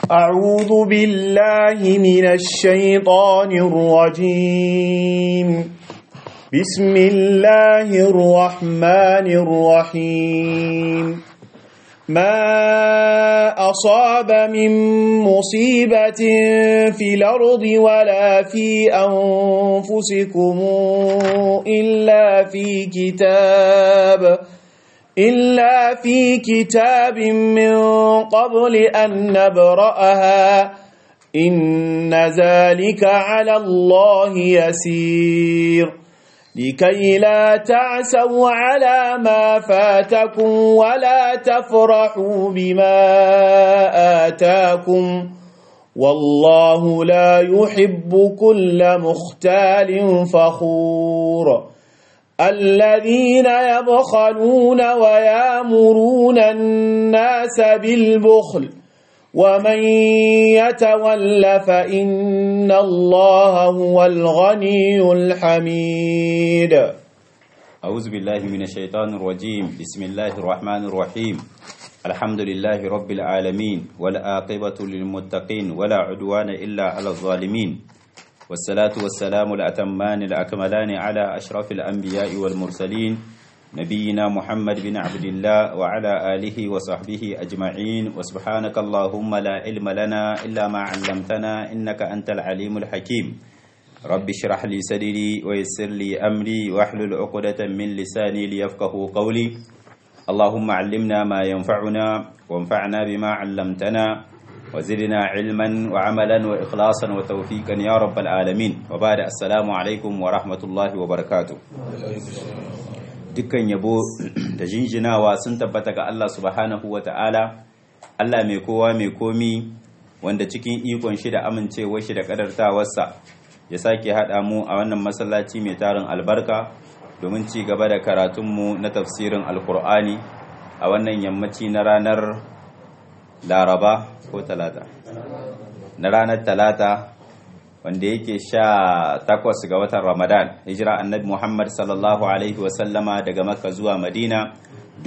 أعوذ بالله من الشيطان الرجيم بسم الله الرحمن الرحيم ما أصاب من مصيبة في الأرض ولا في أنفسكم إلا في كتاب إلا في كتاب من قبل أن نبرأها إن ذلك على الله يسير لكي لا تعسوا على ما فاتكم ولا تفرحوا بما آتاكم والله لا يحب كل مختال فخور الذين يبخلون ويامرون الناس بالبخل ومن يتول فإن الله هو الغني الحميد أعوذ بالله من الشيطان الرجيم بسم الله الرحمن الرحيم الحمد لله رب العالمين والآقبة للمتقين ولا عدوان إلا على الظالمين والصلاة والسلام الأتمان الأكملان على أشرف الأنبياء والمرسلين نبينا محمد بن عبد الله وعلى آله وصحبه أجمعين وسبحانك اللهم لا علم لنا إلا ما علمتنا إنك أنت العليم الحكيم رب اشرح لي صدري ويسر لي أمري واحلل عقدة من لساني ليفقه قولي اللهم علمنا ما ينفعنا وانفعنا بما علمتنا وزدنا علما وعملا وإخلاصا وتوفيقا يا رب العالمين وبعد السلام عليكم ورحمة الله وبركاته dukkan yabo da jinjinawa sun tabbata ga Allah subhanahu wa ta'ala Allah mai kowa mai komi wanda cikin ikon shi da amincewar shi da kadartawarsa ya sake haɗa mu a wannan masallaci mai tarin albarka domin ci gaba da karatunmu na tafsirin alkur'ani a wannan yammaci na ranar laraba ko talata na ranar talata wanda yake sha takwas ga watan ramadan hijira annabi muhammad sallallahu alaihi wasallama daga makka zuwa madina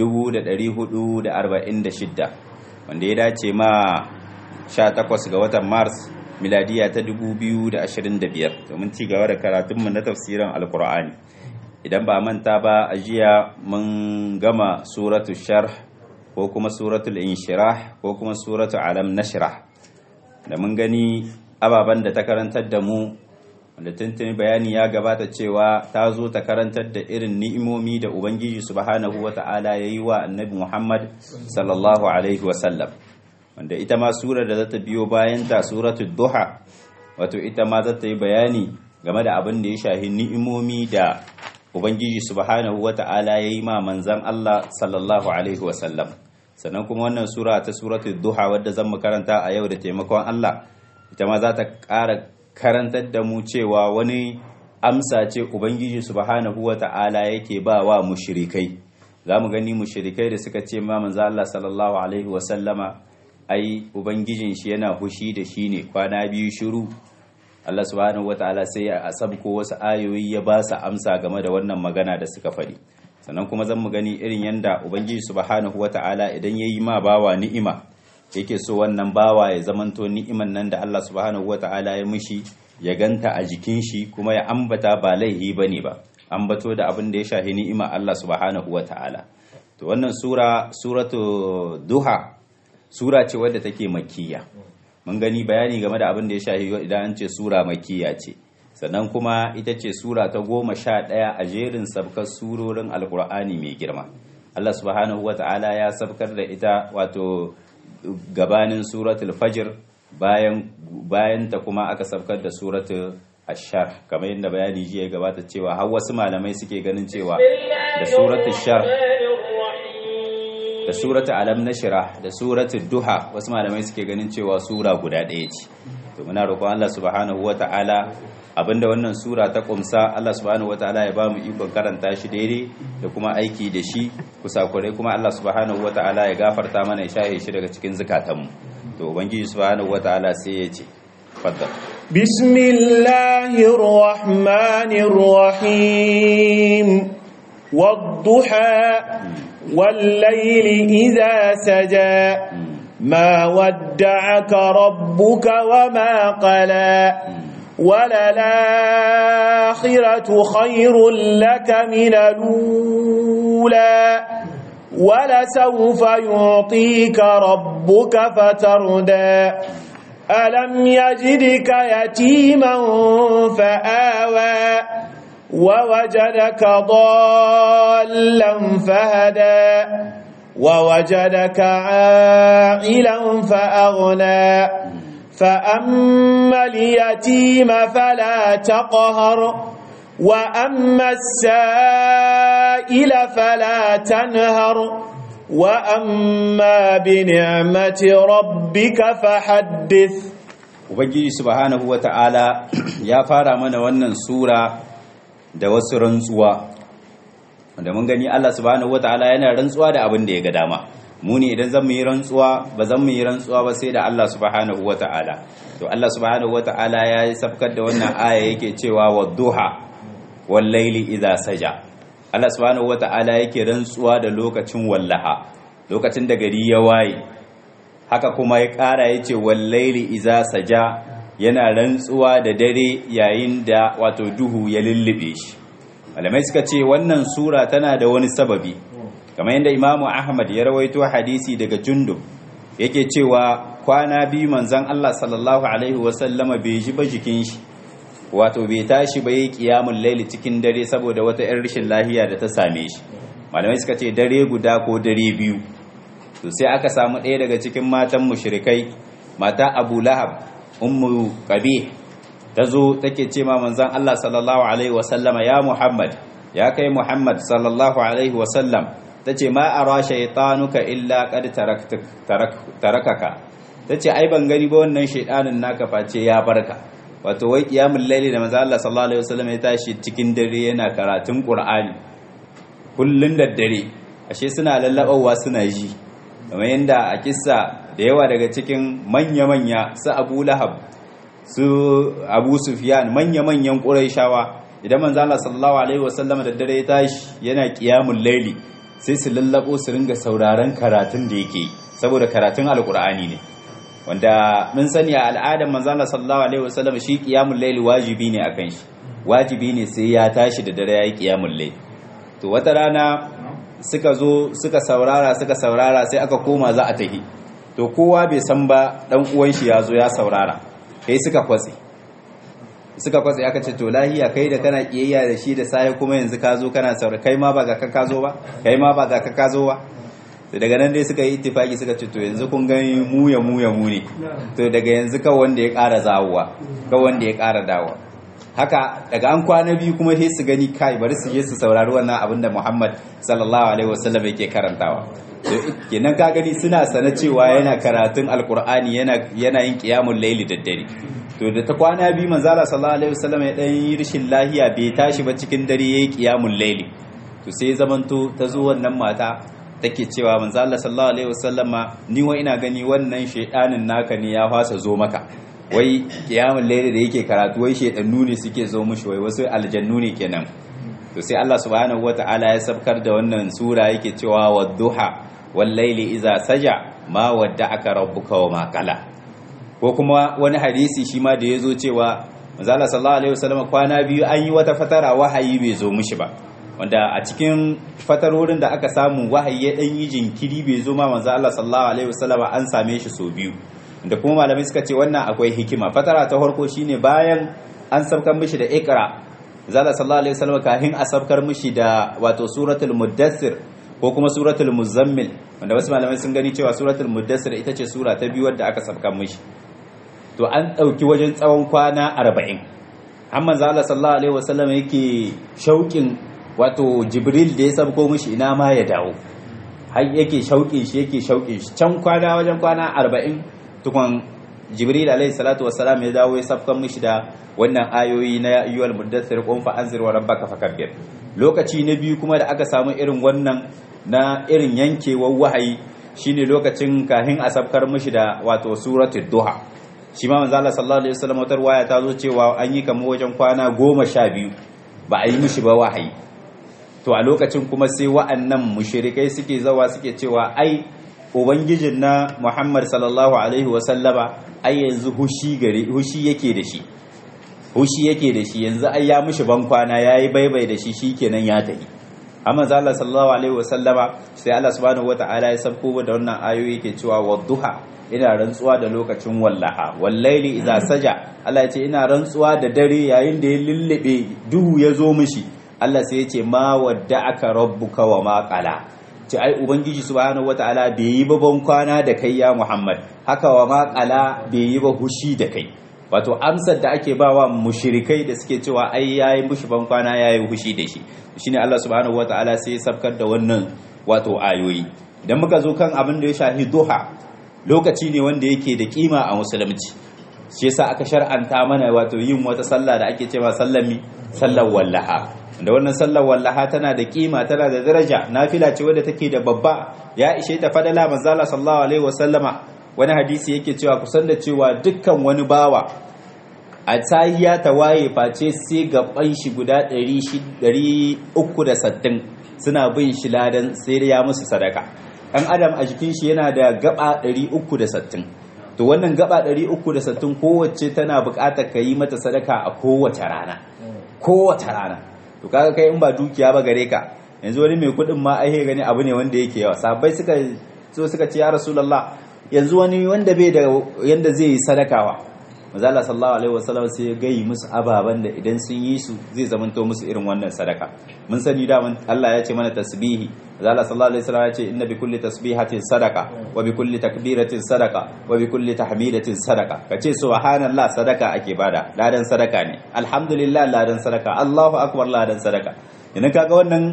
446 wanda ya dace ma sha takwas ga watan mars miladiya ta 2025 domin ci gaba da karatunmu na tafsirin alkur'ani idan ba manta ba a jiya mun gama suratu sharh ko kuma suratul inshirah ko kuma suratul alam nashrah da mun gani ababen da ta karantar da mu wanda tuntuni bayani ya gabata cewa ta zo ta karantar da irin ni'imomi da ubangiji subhanahu wata'ala ya yi wa annabi muhammad sallallahu alaihi wasallam wanda ita ma surar da za ta biyo bayan ta suratul duha wato ita ma za ta yi bayani game da abin da ya shahi ni'imomi da ubangiji subhanahu wata'ala ya yi ma manzan allah sallallahu alaihi wasallam sannan kuma wannan sura ta suratul duha wadda zan karanta a yau da taimakon Allah ita ma za ta ƙara karantar da mu cewa wani amsa ce ubangiji subhanahu wata'ala yake ba wa mushrikai za mu gani mushrikai da suka ce ma manzo Allah sallallahu alaihi wa sallama ai ubangijin shi yana hushi da shi ne kwana biyu shiru Allah subhanahu wata'ala sai ya asabko wasu ayoyi ya ba su amsa game da wannan magana da suka faɗi sannan kuma zan mu gani irin yanda ubangiji subhanahu wata'ala idan yayi ma bawa ni'ima yake so wannan bawa ya zamanto ni'iman nan da Allah subhanahu wata'ala ya mishi ya ganta a jikin shi kuma ya ambata ba laihi bane ba ambato da abin da ya shahi ni'ima Allah subhanahu wata'ala to wannan sura suratu duha sura ce wadda take makkiya mun gani bayani game da abin da ya shahi idan an ce sura makkiya ce sannan kuma ita ce sura ta goma sha ɗaya a jerin sabkar surorin alkur'ani mai girma Allah subhanahu wa ta'ala ya sabkar da ita wato gabanin suratul fajr bayan bayan ta kuma aka sabkar da suratul ashar kamar yadda bayani jiya gabata cewa har wasu malamai suke ganin cewa da suratul shar da suratul alam nashra da suratul duha wasu malamai suke ganin cewa sura guda ɗaya ce to muna roƙon Allah subhanahu wa ta'ala abinda wannan sura ta kumsa Allah subhanahu wataala ya bamu ikon karanta shi daidai da kuma aiki da shi kusakurai kuma Allah subhanahu wataala ya gafarta mana ya shahe shi daga cikin zukatanmu to ubangiji subhanahu wataala sai ya ce faddal بسم الله الرحمن الرحيم والضحى والليل إذا سجى ما ودعك ربك وما قلى وللآخرة خير لك من الأولى ولسوف يعطيك ربك فتردى ألم يجدك يتيما فآوى ووجدك ضالا فهدى ووجدك عائلا فأغنى فأما اليتيم فلا تقهر وأما السائل فلا تنهر وأما بنعمة ربك فحدث ubangiji subhanahu wata'ala ya fara mana wannan sura da wasu rantsuwa wanda mun gani Allah subhanahu wata'ala yana rantsuwa da abin da ya ga dama mu ne idan zan mu yi rantsuwa ba zan mu yi rantsuwa ba sai da Allah subhanahu wata'ala to Allah subhanahu wata'ala ya yi safkar da wannan aya yake cewa wadduha wal laili idza saja Allah subhanahu wata'ala yake rantsuwa da lokacin wallaha lokacin da gari ya waye haka kuma ya ƙara ya ce wallaili iza saja yana rantsuwa da dare yayin da wato duhu ya lullube shi malamai suka ce wannan sura tana da wani sababi kamar yadda imamu ahmad ya rawaito hadisi daga jundub yake cewa kwana biyu manzan allah sallallahu alaihi wasallama bai ji ba jikin shi wato bai tashi ba yi kiyamun laili cikin dare saboda wata 'yan rashin lahiya da ta same shi malamai suka ce dare guda ko dare biyu to sai aka samu ɗaya daga cikin matan mushrikai mata abu lahab ummu qabi ta zo take ce ma manzon Allah sallallahu alaihi wasallama ya muhammad ya kai muhammad sallallahu alaihi wasallam tace ma ara shaytanuka illa qad tarakaka tace ai ban gani ba wannan shaydanin naka face ya barka wato wai qiyamul layli da manzon Allah sallallahu alaihi wasallam ya tashi cikin dare yana karatun qur'ani kullun da dare ashe suna lallabawa suna ji kamar yadda a kissa da yawa daga cikin manya-manya su abu lahab su abu sufiyan manya-manyan ƙuraishawa idan manzo Allah sallallahu alaihi wasallam da dare ya tashi yana qiyamul laili sai su lallabo su ringa sauraron karatun da yake saboda karatun alqur'ani ne wanda mun sani a al'adar manzo Allah sallallahu alaihi wasallam shi qiyamul laili wajibi ne akan shi wajibi ne sai ya tashi da dare yayi qiyamul laili to wata rana suka zo suka saurara suka saurara sai aka koma za a tahi to kowa bai san ba dan uwan shi ya zo ya saurara kai suka kwatse suka kwatse aka ce to lahiya kai da kana kiyayya da shi da sai kuma yanzu ka zo kana saurara kai ma ba ga ka zo ba kai ma ba ga ka zo ba to daga nan dai suka yi ittifaki suka ce to yanzu kun gani mu ya mu ya mu ne to daga yanzu ka wanda ya ƙara zawowa ka wanda ya ƙara dawowa haka daga an kwana biyu kuma sai su gani kai bari su je su saurari wannan abin da Muhammad sallallahu alaihi wasallam yake karantawa to kenan ka gani suna sana cewa yana karatun alqur'ani yana yana yin qiyamul layli da dare to da ta kwana biyu manzo Allah sallallahu alaihi wasallam ya dan yi rishin lahiya bai tashi ba cikin dare yayi qiyamul layli to sai zamanto ta zo wannan mata take cewa manzo Allah sallallahu alaihi wasallama ni wa ina gani wannan shedanin naka ne ya fasa zo maka wai kiyamun laili da yake karatu wai shedannu ne suke zo mushi wai wasu aljannu ne kenan to sai Allah subhanahu wataala ya sabkar da wannan sura yake cewa wadduha wal laili iza saja ma wadda'aka rabbuka wa ma qala ko kuma wani hadisi shi ma da yazo cewa manzo Allah sallallahu alaihi wasallam kwana biyu an yi wata fatara wahayi bai zo mushi ba wanda a cikin fatarorin da aka samu wahayi ya dan yi jinkiri bai zo ma manzo Allah sallallahu alaihi wasallam an same shi so biyu da kuma malamai suka ce wannan akwai hikima fatara ta farko shine bayan an sabkar mishi da ikra zalla sallallahu alaihi wasallam kafin a sabkar mishi da wato suratul muddassir ko kuma suratul muzammil wanda wasu malamai sun gani cewa suratul muddassir ita ce sura ta biyu wadda aka sabkar mishi to an dauki wajen tsawon kwana 40 amma zalla sallallahu alaihi wasallam yake shauƙin wato jibril da ya sabko mishi ina ma ya dawo har yake shauƙin shi yake shauƙin shi can kwana wajen kwana 40 tukun jibril alaihi salatu wassalam ya dawo ya safkan mishi da wannan ayoyi na ayyuhal muddathir qum fa anzir wa rabbaka fakabbir lokaci na biyu kuma da aka samu irin wannan na irin yankewar wahayi shine lokacin kahin a safkar mishi da wato suratul duha shi ma manzo Allah sallallahu alaihi wasallam wata waya ta zo cewa an yi kamar wajen kwana goma sha biyu ba a yi mishi ba wahayi to a lokacin kuma sai wa'annan mushrikai suke zawa suke cewa ai ubangijin na Muhammad sallallahu alaihi wasallama ai yanzu hushi gare hushi yake da shi hushi yake da shi yanzu ai ya mishi ban kwana yayi baibai da shi shikenan ya tafi amma Allah sallallahu alaihi wasallama sai Allah subhanahu wataala ya sabko da wannan ayoyi yake cewa wadduha ina rantsuwa da lokacin wallaha wallaili idza saja Allah ya ce ina rantsuwa da dare yayin da ya lullube duhu ya zo mishi Allah sai ya ce ma wadda'aka rabbuka wa ma qala ce ai ubangiji subhanahu wataala bai yi babban kwana da kai ya Muhammad haka wa ma qala bai yi ba hushi da kai wato amsar da ake bawa mushrikai da suke cewa ai yayi mushi ban kwana yayi hushi da shi shine Allah subhanahu wataala sai ya sabkar da wannan wato ayoyi idan muka zo kan abin da ya shahi duha lokaci ne wanda yake da kima a musulunci shi yasa aka shar'anta mana wato yin wata sallah da ake cewa sallami sallar wallaha da wannan sallar wallaha tana da kima tana da daraja nafila ce wadda take da babba ya ishe ta fadala manzala sallallahu alaihi wasallama wani hadisi yake cewa kusan da cewa dukkan wani bawa a tsayiya ta waye face sai gaban shi guda 360 suna bin shi ladan sai ya musu sadaka ɗan adam a jikin shi yana da gaba 360 to wannan gaba 360 kowace tana buƙatar ka yi mata sadaka a kowace rana kowace rana to kaga kai in ba dukiya ba gare ka yanzu wani mai kuɗin ma ai gani abu ne wanda yake yawa sabai suka so suka ce ya rasulullah yanzu wani wanda bai da yanda zai yi sadakawa mazala sallallahu alaihi wasallam sai ya gayi musu ababan da idan sun yi su zai zamanto musu irin wannan sadaka mun sani da Allah ya ce mana tasbihi mazala sallallahu alaihi wasallam ya ce inna bi kulli tasbihatin sadaka wa bi kulli takbiratin sadaka wa bi kulli tahmidatin sadaka kace subhanallah sadaka ake bada ladan sadaka ne alhamdulillah ladan sadaka Allahu akbar ladan sadaka idan kaga wannan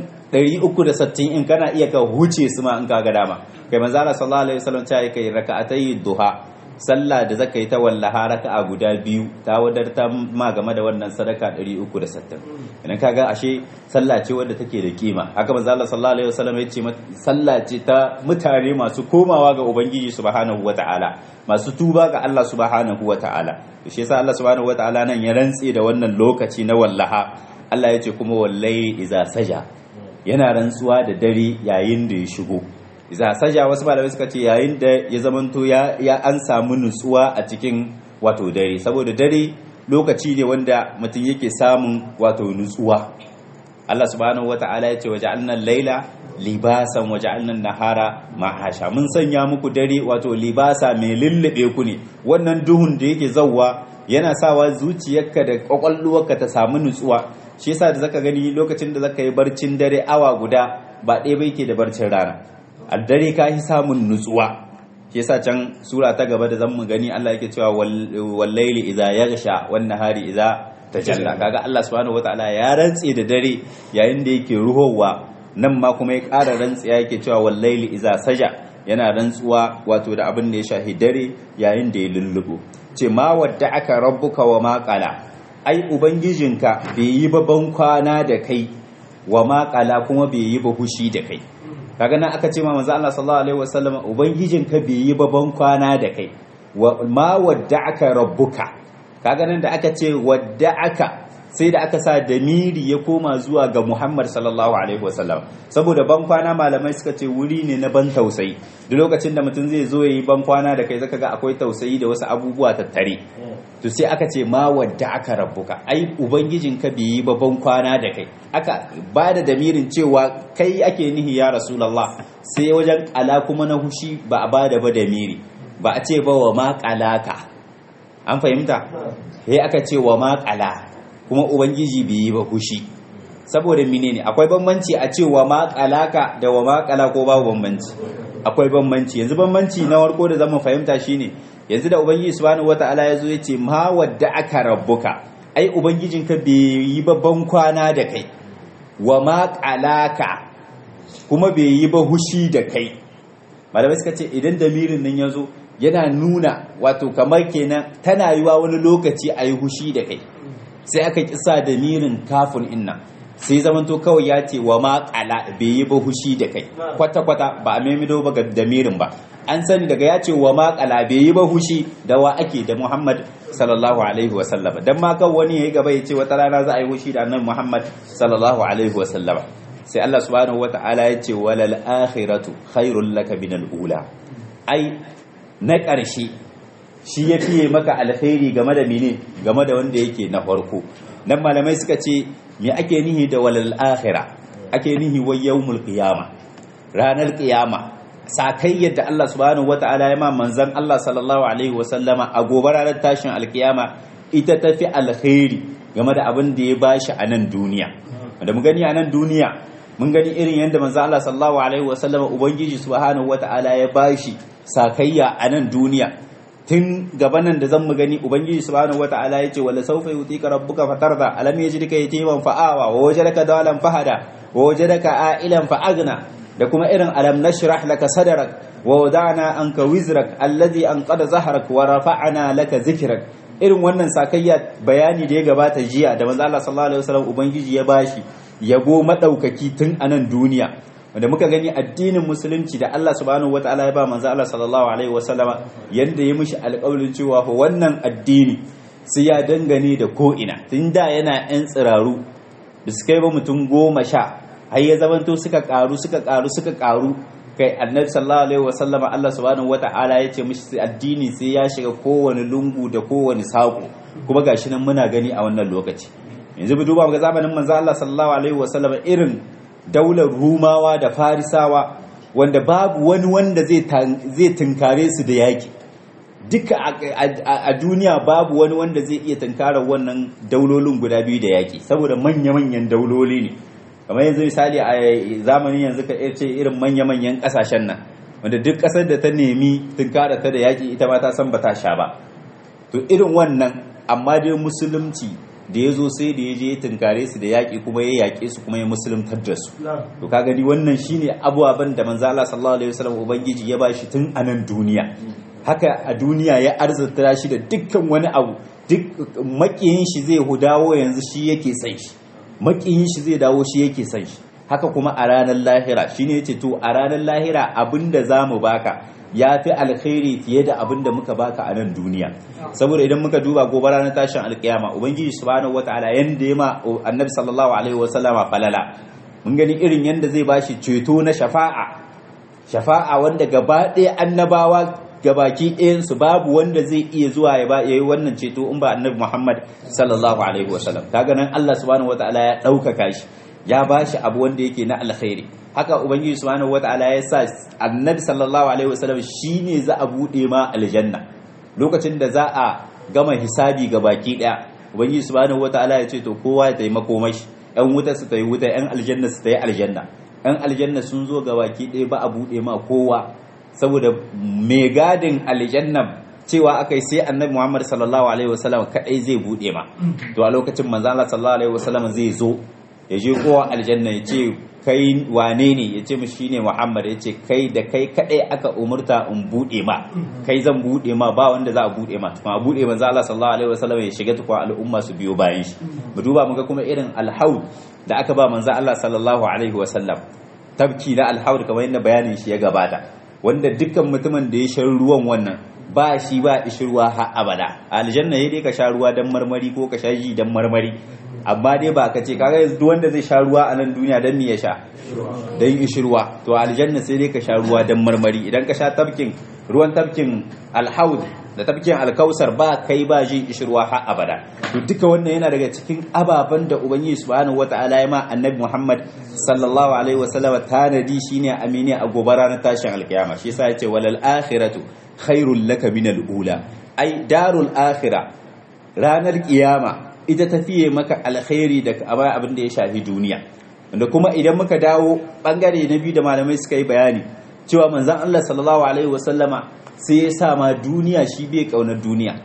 360 in kana iya ka huce su ma in kaga dama kai manzo Allah sallallahu alaihi wasallam ta yi kai raka'atai duha sallah da zaka yi ta wallaha raka'a guda biyu ta wadarta ma game da wannan sadaka 360 idan kaga ashe sallah ce wadda take da kima haka manzo Allah sallallahu alaihi wasallam ya ce sallah ce ta mutane masu komawa ga ubangiji subhanahu wataala masu tuba ga Allah subhanahu wataala to shi yasa Allah subhanahu wataala nan ya rantse da wannan lokaci na wallaha Allah ya ce kuma wallahi iza saja yana rantsuwa da dare yayin da ya shigo iza saja wasu malamai suka ce yayin da ya zamanto ya ya an samu nutsuwa a cikin wato dare saboda dare lokaci ne wanda mutum yake samun wato nutsuwa Allah subhanahu wata'ala ya ce waja'alna laila libasan waja'alna nahara ma'asha mun sanya muku dare wato libasa mai lullube ku ne wannan duhun da yake zawwa yana sawa zuciyarka da kwakwalwarka ta samu nutsuwa shi yasa da zaka gani lokacin da zaka yi barcin dare awa guda ba ɗaya ba yake da barcin rana a dare ka yi samun nutsuwa shi yasa can sura ta gaba da zamu gani Allah yake cewa wallaili idza yaghsha wan nahari idza tajalla kaga Allah subhanahu wataala ya rantse da dare yayin da yake ruhowa nan ma kuma ya ƙara rantsiya yake cewa wallaili idza saja yana rantsuwa wato da abin da ya shahi dare yayin da ya lullubo ce ma wadda aka rabbuka wa ma qala ai ubangijinka bai yi ba ban kwana da kai wa ma qala kuma bai yi ba hushi da kai kaga nan aka ce ma manzo Allah sallallahu alaihi wasallam ubangijinka bai yi ba ban kwana da kai wa ma wadda aka rabbuka kaga nan da aka ce wadda aka sai da aka sa damiri ya koma zuwa ga Muhammad sallallahu alaihi wasallam saboda ban kwana malamai suka ce wuri ne na ban tausayi duk lokacin da mutum zai zo yayi ban kwana da kai zaka ga akwai tausayi da wasu abubuwa tattare to sai aka ce ma wadda aka rabbuka ai ubangijinka bai yi ba ban kwana da kai aka ba da damirin cewa kai ake nihi ya rasulullah sai wajen ala kuma na hushi ba a ba da ba damiri ba a ce ba wa ma qalaka an fahimta sai aka ce wa ma qala kuma ubangiji bai yi ba hushi saboda menene akwai bambanci a cewa ma kalaka da wa ma kala ko babu bambanci akwai bambanci yanzu bambanci na warko da zamu fahimta shine yanzu da ubangiji subhanahu wataala ya zo yace ma wadda aka rabbuka ai ubangijinka bai yi babban kwana da kai wa ma kalaka kuma bai yi ba hushi da kai malamai suka ce idan damirin nan ya zo yana nuna wato kamar kenan tana yiwa wani lokaci a yi hushi da kai sai aka kisa da mirin kafin inna sai zamanto kawai ya ce wa ma kala bai yi ba hushi da kai kwata-kwata ba a maimido ba ga damirin ba an sani daga ya ce wa ma kala bai yi ba hushi da wa ake da muhammad sallallahu alaihi wasallama dan ma kan wani yayi gaba ya ce wata rana za a yi hushi da annabi muhammad sallallahu alaihi wasallama sai Allah subhanahu wata'ala ya ce walal akhiratu khairul laka min ula ai na ƙarshe shi ya fiye maka alkhairi game da mene game da wanda yake na farko nan malamai suka ce me ake nihi da walal akhira ake nihi wa yawmul qiyama ranar qiyama sakai yadda Allah subhanahu wata'ala ya ma manzon Allah sallallahu alaihi wasallama a gobe ranar tashin alkiyama ita tafi alkhairi game da abin da ya bashi a nan duniya da mu gani a nan duniya mun gani irin yadda manzo Allah sallallahu alaihi wasallam ubangiji subhanahu wataala ya bashi sakayya a nan duniya tun gabanan da zan mu gani ubangiji subhanahu wataala yace wala sawfa yutika rabbuka fatarda alam yajidka yatiman fa'awa wa wajadaka dalan fahada wa wajadaka a'ilan fa'agna da kuma irin alam nashrah laka sadrak wa wada'na anka wizrak alladhi anqada zahrak wa rafa'na laka zikrak irin wannan sakayya bayani da ya gabata jiya da manzo Allah sallallahu alaihi wasallam ubangiji ya bashi yabo madaukaki tun a nan duniya wanda muka gani addinin musulunci da Allah subhanahu wataala ya ba manzo Allah sallallahu alaihi wasallama yanda ya mishi alƙawarin cewa fa wannan addini sai ya dangane da ko ina tun da yana yan tsiraru da suka yi ba mutum goma sha har ya zamanto suka karu suka karu suka karu kai annabi sallallahu alaihi wasallam Allah subhanahu wata'ala ya ce mishi addini sai ya shiga kowane lungu da kowane sako kuma gashi nan muna gani a wannan lokaci yanzu mu duba ga zamanin manzo Allah sallallahu alaihi wasallam irin daular rumawa da farisawa wanda babu wani wanda zai zai tunkare su da yaki duka a duniya babu wani wanda zai iya tunkarar wannan daulolin guda biyu da yaki saboda manya-manyan dauloli ne kamar yanzu misali a zamanin yanzu ka ce irin manya-manyan kasashen nan wanda duk kasar da ta nemi tunkara ta da yaƙi ita ma ta san ba ta sha ba to irin wannan amma dai musulunci da ya zo sai da ya je ya tunkare su da yaƙi kuma ya yaƙe su kuma ya musuluntar da su to ka gani wannan shine abubuwan da manzo Allah sallallahu alaihi wasallam ubangiji ya bashi tun a nan duniya haka a duniya ya arzata shi da dukkan wani abu duk makiyin shi zai dawo yanzu shi yake sai shi makiyin shi zai dawo shi yake son shi haka kuma a ranar lahira shine yace to a ranar lahira abinda zamu baka ya fi alkhairi fiye da abinda muka baka a nan duniya saboda idan muka duba gobe ranar tashin alkiyama ubangiji subhanahu wataala yanda ya ma annabi sallallahu alaihi wasallama falala mun gani irin yanda zai bashi ceto na shafa'a shafa'a wanda gaba ɗaya annabawa gabaki ɗayansu babu wanda zai iya zuwa ya ba yayi wannan ceto in ba annabi Muhammad sallallahu alaihi wasallam kaga nan Allah subhanahu wataala ya ɗaukaka shi ya bashi abu wanda yake na alkhairi haka ubangiji subhanahu wataala ya sa annabi sallallahu alaihi wasallam shine za a bude ma aljanna lokacin da za a gama hisabi gabaki ɗaya ubangiji subhanahu wataala ya ce to kowa ya taimako mashi yan wuta su tayi wuta yan aljanna su tayi aljanna yan aljanna sun zo gabaki ɗaya ba a bude ma kowa saboda mai gadin aljanna cewa akai sai annabi Muhammad sallallahu alaihi wasallam kadai zai bude ma to a lokacin manzo Allah sallallahu alaihi wasallam zai zo ya je kowa aljanna ya ce kai wane ne ya ce mishi shine Muhammad ya ce kai da kai kadai aka umurta in bude ma kai zan bude ma ba wanda za a bude ma kuma a bude manzo Allah sallallahu alaihi wasallam ya shiga tukwa al'umma su biyo bayan shi mu duba muga kuma irin alhaud da aka ba manzo Allah sallallahu alaihi wasallam tabki na alhaud kamar yadda bayanin shi ya gabata wanda dukkan mutumin da ya shan ruwan wannan ba shi ba ishirwa har abada aljanna ya dai ka sha ruwa dan marmari ko ka sha ji dan marmari amma dai ba ka ce kaga yanzu duk wanda zai sha ruwa a nan duniya dan me ya sha dan ishirwa to aljanna sai dai ka sha ruwa dan marmari idan ka sha tafkin ruwan tafkin alhaud da tafkin alkausar ba kai ba ji ishirwa har abada to duka wannan yana daga cikin ababen da ubangiji subhanahu wataala ya ma annabi muhammad sallallahu alaihi wasallam tanadi shine amini a gobe ranar tashin alkiyama shi yasa yace walal akhiratu khairul laka min al ula ai darul akhirah ranar kiyama ita tafiye maka alkhairi da abin da ya shafi duniya wanda kuma idan muka dawo bangare na biyu da malamai suka yi bayani cewa manzon Allah sallallahu alaihi wasallama sai ya sa ma duniya shi bai kaunar duniya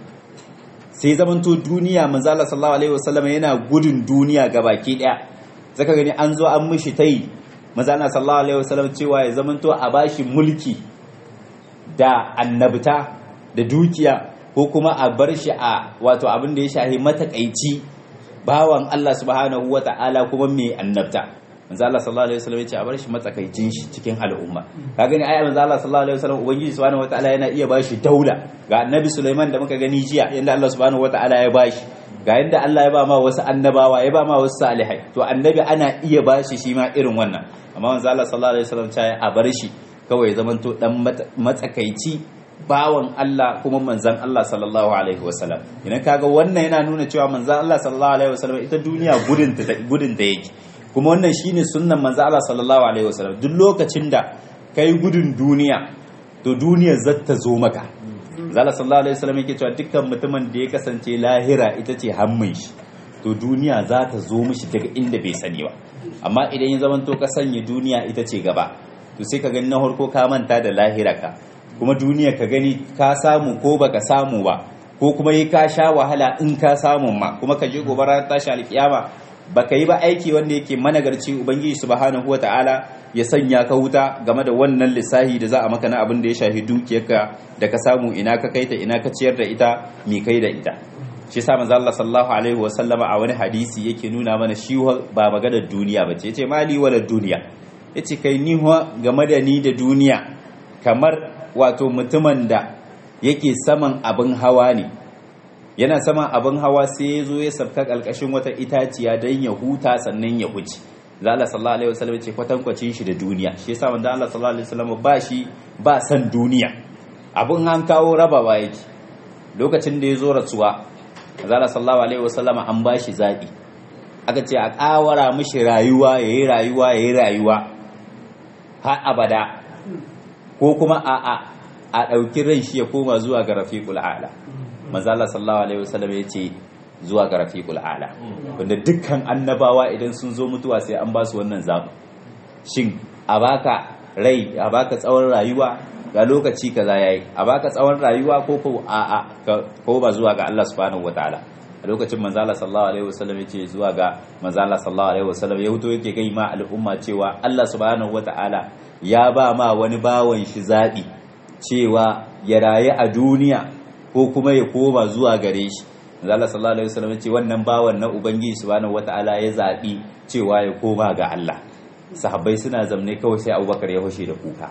sai zamanto duniya manzon Allah sallallahu alaihi wasallama yana gudun duniya gabaki daya zaka gani an zo an mishi tai manzon Allah sallallahu alaihi wasallam cewa ya zamanto a bashi mulki da annabta da dukiya ko kuma a bar shi a wato abin da ya shahi matakaici bawan Allah subhanahu wata'ala kuma mai annabta manzo Allah sallallahu alaihi wasallam ya ce a bar shi matsakaicin shi cikin al'umma ka gani ai manzo Allah sallallahu alaihi wasallam ubangiji subhanahu wata'ala yana iya bashi daula ga annabi Sulaiman da muka gani jiya yanda Allah subhanahu wata'ala ya bashi ga yanda Allah ya ba ma wasu annabawa ya ba ma wasu salihai to annabi ana iya bashi shi ma irin wannan amma manzo Allah sallallahu alaihi wasallam ya a bar shi kawai zamanto dan matsakaici bawan Allah kuma manzan Allah sallallahu alaihi wasallam idan kaga wannan yana nuna cewa manzan Allah sallallahu alaihi wasallam ita duniya gudun ta gudun da yake kuma wannan shine sunnan manzan Allah sallallahu alaihi wasallam duk lokacin da kai gudun duniya to duniyar zata zo maka zala sallallahu alaihi wasallam yake cewa dukkan mutumin da ya kasance lahira ita ce hammin shi to duniya za ta zo mishi daga inda bai sani ba amma idan ya zamanto ka sanya duniya ita ce gaba to sai ka gani na harko ka manta da lahira ka kuma duniya ka gani ka samu ko baka samu ba ko kuma yi ka sha wahala in ka samu ma kuma ka je gobe ranar tashi alkiyama baka yi ba aiki wanda yake managarci ubangiji subhanahu wataala ya sanya ka wuta game da wannan lissahi da za a maka na abin da ya shafi dukiyarka da ka samu ina ka kaita ina ka ciyar da ita mi kai da ita shi sa manzo Allah sallallahu alaihi wasallama a wani hadisi yake nuna mana shi ba maganar duniya bace yace mali wala duniya yace kai ni game da ni da duniya kamar wato mutumin da yake saman abin hawa ne yana saman abin hawa sai ya zo ya sabka ƙalƙashin wata itaciya don ya huta sannan ya huce da Allah sallallahu alaihi wasallam ce kwatankwacin shi da duniya shi yasa wanda Allah sallallahu alaihi wasallam ba shi ba san duniya abin an kawo raba ba yake lokacin da ya zo rasuwa Allah sallallahu alaihi wasallam an ba shi zabi aka ce a kawara mishi rayuwa yayi rayuwa yayi rayuwa har abada ko kuma a a a dauki ran shi ya koma zuwa ga rafiqul a'la manzo Allah sallallahu alaihi wasallam ya ce zuwa ga rafiqul ala wanda dukkan annabawa idan sun zo mutuwa sai an ba su wannan zaɓi shin a baka rai a baka tsawon rayuwa ga lokaci kaza yayi a baka tsawon rayuwa ko ko a a ko ba zuwa ga Allah subhanahu wataala a lokacin manzo Allah sallallahu alaihi wasallam yace zuwa ga manzo Allah sallallahu alaihi wasallam ya huto yake gai ma al'umma cewa Allah subhanahu wataala ya ba ma wani bawan shi zaɓi cewa ya rayu a duniya ko kuma ya koma zuwa gare shi Allah sallallahu alaihi wasallam ce wannan bawan na ubangiji subhanahu wataala ya zabi cewa ya koma ga Allah sahabbai suna zamne kawai sai Abubakar ya hoshe da kuka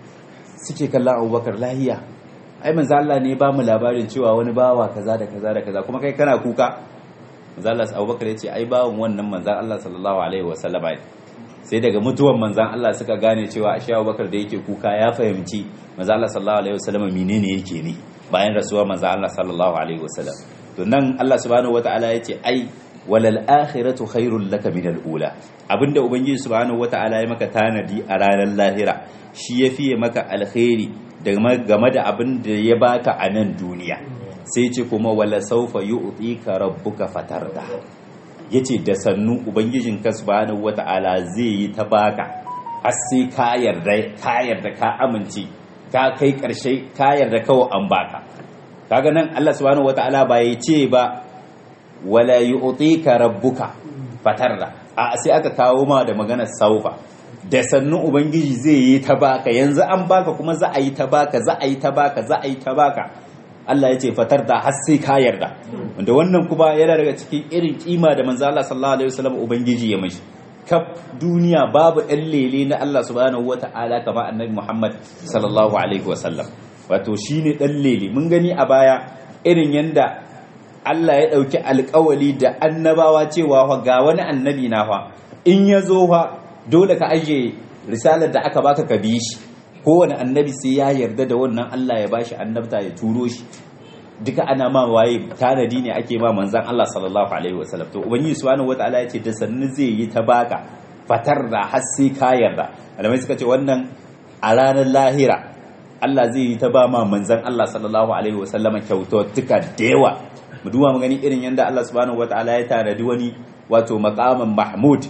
suke kallon Abubakar lahiya ai manzo Allah ne ba mu labarin cewa wani bawa kaza da kaza da kaza kuma kai kana kuka manzo Allah Abubakar ya ce ai bawan wannan manzo Allah sallallahu alaihi wasallam sai daga mutuwan manzan Allah suka gane cewa ashe Abubakar da yake kuka ya fahimci manzo Allah sallallahu alaihi wasallam menene yake ne bayan rasuwar manzo Allah sallallahu alaihi wasallam to nan Allah subhanahu wataala yace ai walal akhiratu khairul laka min al ula abinda ubangiji subhanahu wataala ya maka tanadi a ranar lahira shi ya fiye maka alkhairi game da abin da ya baka a nan duniya sai ce kuma wala saufa yu'tika rabbuka fatarda yace da sannu ubangijin ka subhanahu wataala zai yi ta baka har sai ka yarda ka yarda ka amince ka kai karshe ka yarda kawai an baka kaga nan Allah subhanahu wataala ba ya ce ba wala yu'tika rabbuka fatarda a sai aka kawo ma da maganar saufa da sannu ubangiji zai yi ta baka yanzu an baka kuma za a yi ta baka za a yi ta baka za a yi ta baka Allah ya ce fatar da har sai ka yarda wanda wannan kuma yana daga cikin irin kima da manzo Allah sallallahu alaihi wasallam ubangiji ya mishi kaf duniya babu ɗan lele na Allah subhanahu wata'ala kamar annabi Muhammad sallallahu alaihi wasallam wato shine ɗan lele mun gani a baya irin yanda Allah ya ɗauki alƙawali da annabawa cewa ga wani annabi na fa in ya zo fa dole ka aje risalar da aka baka ka bi shi kowane annabi sai ya yarda da wannan Allah ya bashi annabta ya turo shi duka ana ma waye tanadi ne ake ma manzan Allah sallallahu alaihi wasallam to ubangiji subhanahu wataala yace da sannu zai yi ta baka fatar da har sai ka yarda alamai suka ce wannan a ranar lahira Allah zai yi ta ba ma manzan Allah sallallahu alaihi wasallam kyaututtuka da yawa mu duba mu gani irin yanda Allah subhanahu wataala ya tanadi wani wato maqaman mahmud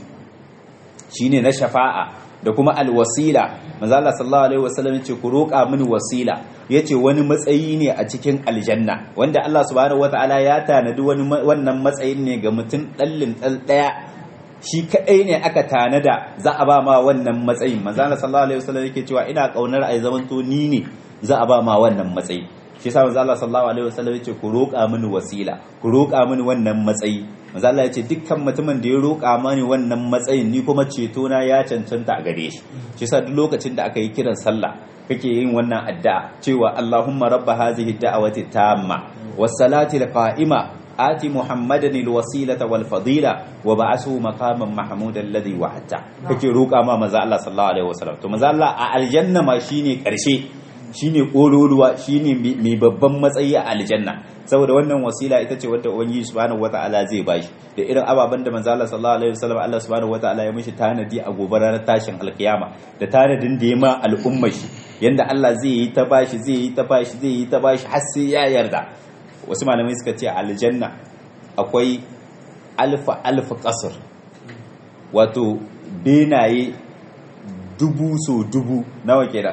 shine na shafa'a da kuma alwasila manzo Allah sallallahu alaihi wasallam yace ku roƙa mini wasila yace wani matsayi ne a cikin aljanna wanda Allah subhanahu wataala ya tanadi wani wannan matsayin ne ga mutum dallin dal daya shi kadai ne aka tanada za a ba ma wannan matsayin manzo Allah sallallahu alaihi wasallam yake cewa ina kaunar ai zaman to ni ne za a ba ma wannan matsayi shi yasa manzo Allah sallallahu alaihi wasallam yace ku roƙa mini wasila ku roƙa mini wannan matsayi manzo Allah yace dukkan mutumin da ya roƙa mani wannan matsayin ni kuma ceto na ya cancanta a gare shi shi yasa duk lokacin da aka yi kiran sallah kake yin wannan addu'a cewa Allahumma rabba hadhihi da'wati tamma was salati qa'ima ati muhammadan alwasilata wal fadila wa ba'athu maqaman mahmudan alladhi wa'ata kake roƙa ma manzo Allah sallallahu alaihi wasallam to manzo Allah a aljanna ma shine karshe shine kololuwa shine mai babban matsayi a aljanna saboda wannan wasila ita ce wadda ubangiji subhanahu wataala zai bashi da irin ababen da manzo Allah sallallahu alaihi wasallam Allah subhanahu wataala ya mishi tanadi a gobe ranar tashin alkiyama da tanadin da ya ma al'ummar shi yanda Allah zai yi ta bashi zai yi ta bashi zai yi ta bashi har sai ya yarda wasu malamai suka ce aljanna akwai alfa alfa kasar wato benaye dubu so dubu nawa kenan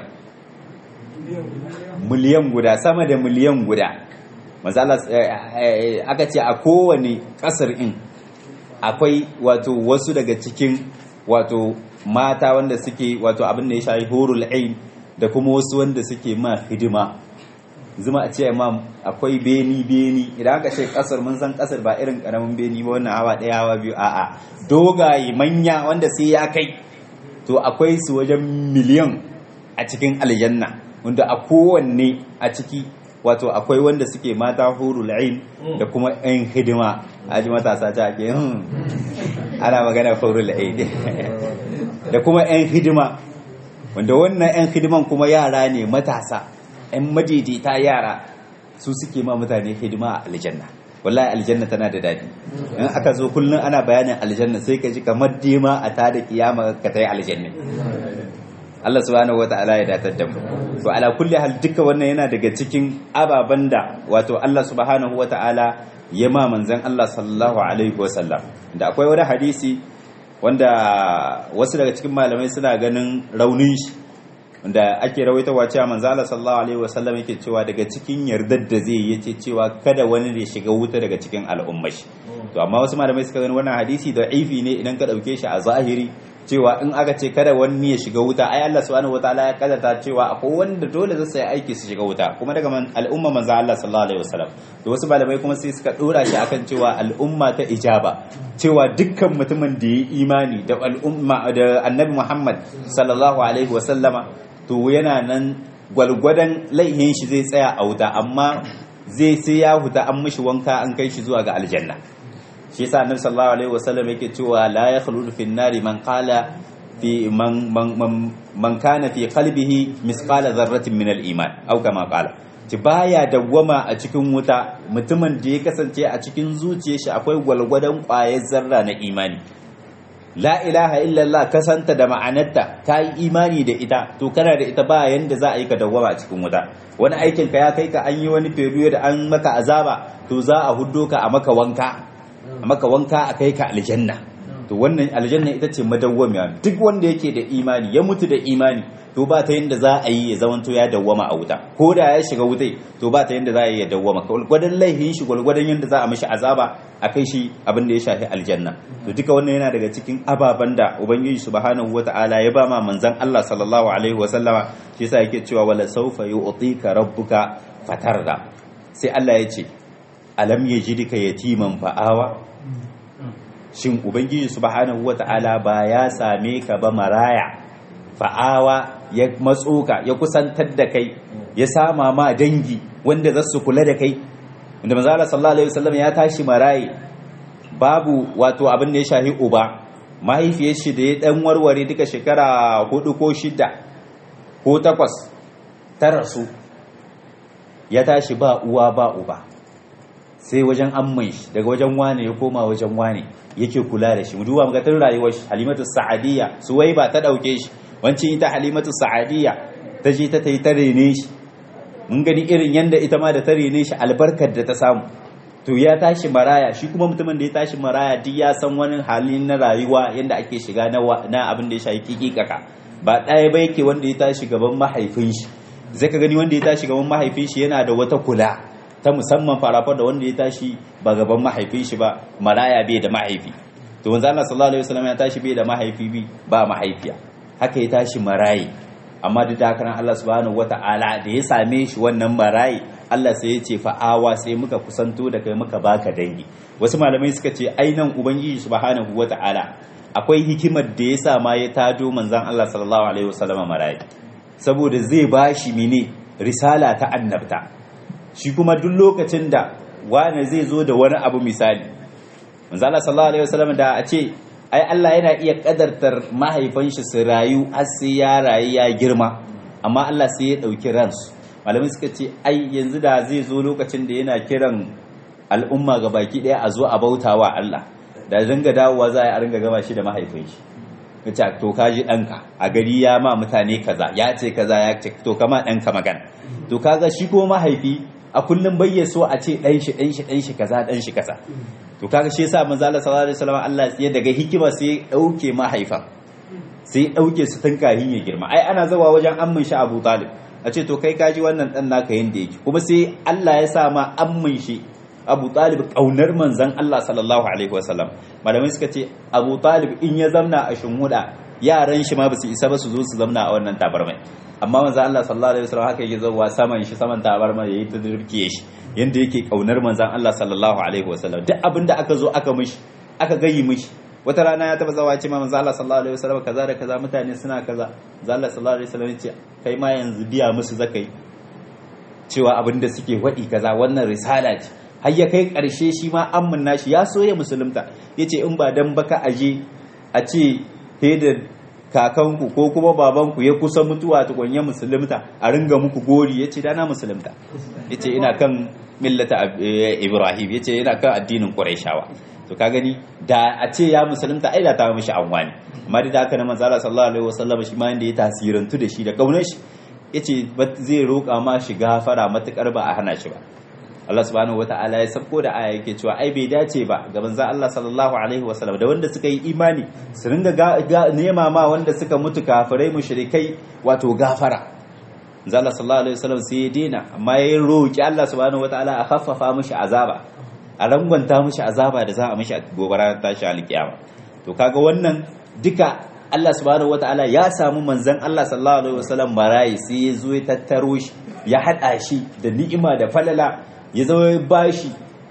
miliyan guda sama da miliyan guda mazala aka ce a kowane kasar in akwai wato wasu daga cikin wato mata wanda suke wato abin da ya shayi horul ain da kuma wasu wanda suke ma hidima zuma a ce ma akwai beni beni idan aka ce kasar mun san kasar ba irin karamin beni ba wannan hawa daya hawa biyu a'a dogaye manya wanda sai ya kai to akwai su wajen miliyan a cikin aljanna wanda a kowanne a ciki wato akwai wanda suke mata hurul ain da kuma yan hidima aji matasa ta ake ana magana hurul ain da kuma yan hidima wanda wannan yan hidiman kuma yara ne matasa yan madaidaita yara su suke ma mutane hidima a aljanna wallahi aljanna tana da dadi in aka zo kullum ana bayanin aljanna sai ka ji kamar dima a tada kiyama ka tayi aljanna Allah subhanahu wata'ala ya datar da mu to ala kulli hal duka wannan yana daga cikin ababan da wato Allah subhanahu wata'ala ya ma manzon Allah sallallahu alaihi wasallam da akwai wani hadisi wanda wasu daga cikin malamai suna ganin raunin shi wanda ake rawaitawa cewa manzo Allah sallallahu alaihi wasallam yake cewa daga cikin yardar da zai yace cewa kada wani da shiga wuta daga cikin al'ummar shi to amma wasu malamai suka gani wannan hadisi da ifi ne idan ka dauke shi a zahiri cewa in aka ce kada wani ya shiga wuta ai Allah subhanahu wataala ya kadata cewa akwai wanda dole zai sai aiki su shiga wuta kuma daga al'umma manzo Allah sallallahu alaihi wasallam to wasu malamai kuma sai suka dora shi akan cewa al'umma ta ijaba cewa dukkan mutumin da ya imani da al'umma da annabi Muhammad sallallahu alaihi wasallama to yana nan gwalgwadon laihin shi zai tsaya a wuta amma zai sai ya huta an mishi wanka an kai shi zuwa ga aljanna shi yasa annabi sallallahu alaihi wasallam yake cewa la yakhludu fi nari man qala fi man man man kana fi qalbihi misqala dharratin min al-iman aw kama qala ci baya dawwama a cikin wuta mutumin da ya kasance a cikin zuciyar shi akwai gwalgwadon ƙwayar zarra na imani la ilaha illallah kasanta da ma'anarta ka yi imani da ita to kana da ita ba yanda za a yi ka dawwama a cikin wuta wani aikin ka ya kai ka an yi wani period da an maka azaba to za a huddo ka a maka wanka a maka wanka a kai ka aljanna to wannan aljanna ita ce madawwamiya duk wanda yake da imani ya mutu da imani to ba ta yanda za a yi ya zamanto ya dawwama a wuta ko da ya shiga wutai to ba ta yanda za a yi ya dawwama gwalgwadon laifin shi gwalgwadon yanda za a mishi azaba a kai shi abin da ya shafi aljanna to duka wannan yana daga cikin ababen da ubangiji subhanahu wata'ala ya ba ma manzon Allah sallallahu alaihi wa sallama shi yasa yake cewa wala sawfa yu'tika rabbuka fatarda sai Allah ya ce alam yajidika yatiman fa'awa shin ubangiji subhanahu wata'ala ba ya same ka ba maraya fa'awa ya matso ka ya kusantar da kai ya sama ma dangi wanda za su kula da kai wanda manzo Allah sallallahu alaihi wasallam ya tashi maraye babu wato abin da ya shahi uba mahaifiyar shi da ya dan warware duka shekara hudu ko shida ko takwas ta rasu ya tashi ba uwa ba uba sai wajen amman shi daga wajen wane ya koma wajen wane yake kula da shi mu duba muga tun rayuwar shi halimatu sa'adiyya suwaiba ta dauke shi wancin ita halimatu sa'adiyya ta je ta tai ta rene shi mun gani irin yanda ita ma da ta rene shi albarkar da ta samu to ya tashi maraya shi kuma mutumin da ya tashi maraya duk ya san wani hali na rayuwa yanda ake shiga na na abin da ya shafi kikikaka ba ɗaya ba yake wanda ya tashi gaban mahaifin shi zai ka gani wanda ya tashi gaban mahaifin shi yana da wata kula ta musamman farafar da wanda ya tashi ba gaban mahaifin shi ba maraya bai da mahaifi to manzo Allah sallallahu alaihi wasallam ya tashi bai da mahaifi bi ba mahaifiya haka ya tashi marayi amma duk da haka Allah subhanahu wata'ala da ya same shi wannan marayi Allah sai ya ce fa'awa sai muka kusanto da kai muka baka dangi wasu malamai suka ce ainan ubangiji subhanahu wata'ala akwai hikimar da ya sa ma ya tado manzon Allah sallallahu alaihi wasallam marayi saboda zai bashi mene risala ta annabta shi kuma duk lokacin da wani zai zo da wani abu misali manzo Allah sallallahu alaihi wasallam da a ce ai Allah yana iya kadartar mahaifan shi su rayu har sai ya rayu ya girma amma Allah sai ya dauki ransu malamai suka ce ai yanzu da zai zo lokacin da yana kiran al'umma ga baki daya a zo a bautawa Allah da dinga dawowa za a ringa gama shi da mahaifin shi kace to kaji danka a gari ya ma mutane kaza ya ce kaza ya ce to kama danka magana to kaga shi ko mahaifi a kullum bayya so a ce dan shi dan shi dan shi kaza dan shi kaza to kaga shi yasa manzo Allah sallallahu alaihi wasallam Allah ya daga hikima sai ya dauke mahaifan sai ya dauke su tun kahin ya girma ai ana zawa wajen ammin shi Abu Talib a ce to kai kaji wannan dan naka yanda yake kuma sai Allah ya sa ma ammin shi Abu Talib kaunar manzon Allah sallallahu alaihi wasallam malamai suka ce Abu Talib in ya zamna a shinhuda yaran shi ma ba su isa ba su zo su zamna a wannan tabarmai amma manzo Allah sallallahu alaihi wasallam haka yake zuwa saman shi saman tabarma yayi ta dirkiye shi yanda yake kaunar manzon Allah sallallahu alaihi wasallam duk abinda aka zo aka mishi aka gayi mishi wata rana ya taba zawa ce ma manzo Allah sallallahu alaihi wasallam kaza da kaza mutane suna kaza manzo Allah sallallahu alaihi wasallam ce kai ma yanzu biya musu zakai cewa abinda suke wadi kaza wannan risala ce har ya kai karshe shi ma amman nashi ya so ya musulunta yace in ba dan baka aje a ce da kakanku ko kuma babanku ya kusa mutuwa tukunya musulunta a ringa muku gori ya ce dana musulunta ya ce ina kan millata ibrahim ya ce ina kan addinin ƙuraishawa to ka gani da a ce ya musulunta ai da ta mishi anwani amma da haka na manzala sallallahu alaihi wasallam shi ma inda ya tasirantu da shi da kaunar shi ya ce zai roƙa ma shi gafara matukar ba a hana shi ba Allah subhanahu wata'ala ya sabko da aya yake cewa ai bai dace ba ga manzo Allah sallallahu alaihi wasallam da wanda suka yi imani su ringa nema ma wanda suka mutu kafirai mushrikai wato gafara manzo Allah sallallahu alaihi wasallam sai ya dena amma ya roki Allah subhanahu wata'ala a khaffafa mishi azaba a rangwanta mishi azaba da za a mishi a gobara tashi alkiyama to kaga wannan duka Allah subhanahu wata'ala ya samu manzon Allah sallallahu alaihi wasallam marayi sai ya zo ya tattaro shi ya hada shi da ni'ima da falala ya zama ya bashi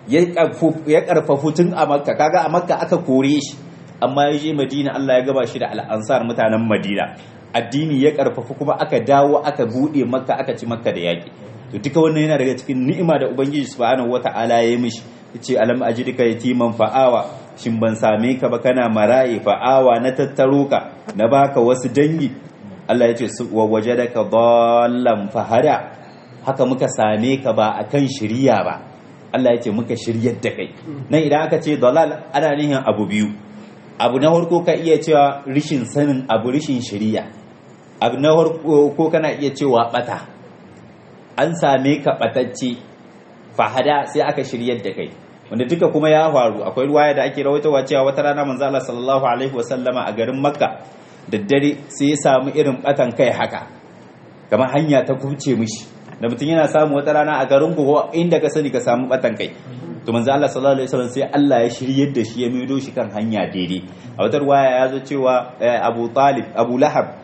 ya karfafu tun a makka kaga a makka aka kore shi amma ya je madina Allah ya gaba shi da al'ansar mutanen madina addini ya karfafu kuma aka dawo aka bude makka aka ci makka da yaki to duka wannan yana daga cikin ni'ima da ubangiji subhanahu wata'ala ya yi mishi yace alam ajidka yatiman fa'awa shin ban same ka ba kana maraye fa'awa na tattaro ka na baka wasu dangi Allah ya ce wa wajadaka dallan fahada haka muka same ka ba a kan shirya ba Allah ya ce muka shiryar da kai nan idan aka ce dalal ana nihin abu biyu abu na farko ka iya cewa rishin sanin abu rishin shirya abu na farko kana iya cewa bata an same ka batacce fahada sai aka shiryar da kai wanda duka kuma ya faru akwai ruwaya da ake rawaitowa cewa wata rana manzo Allah sallallahu alaihi wasallama a garin Makka daddare sai ya samu irin batan kai haka kamar hanya ta kubce mishi da mutum yana samu wata rana a garin ku inda ka sani ka samu batan kai to manzo Allah sallallahu alaihi wasallam sai Allah ya shiryar da shi ya maido shi kan hanya daidai a wata ruwaya ya zo cewa Abu Talib Abu Lahab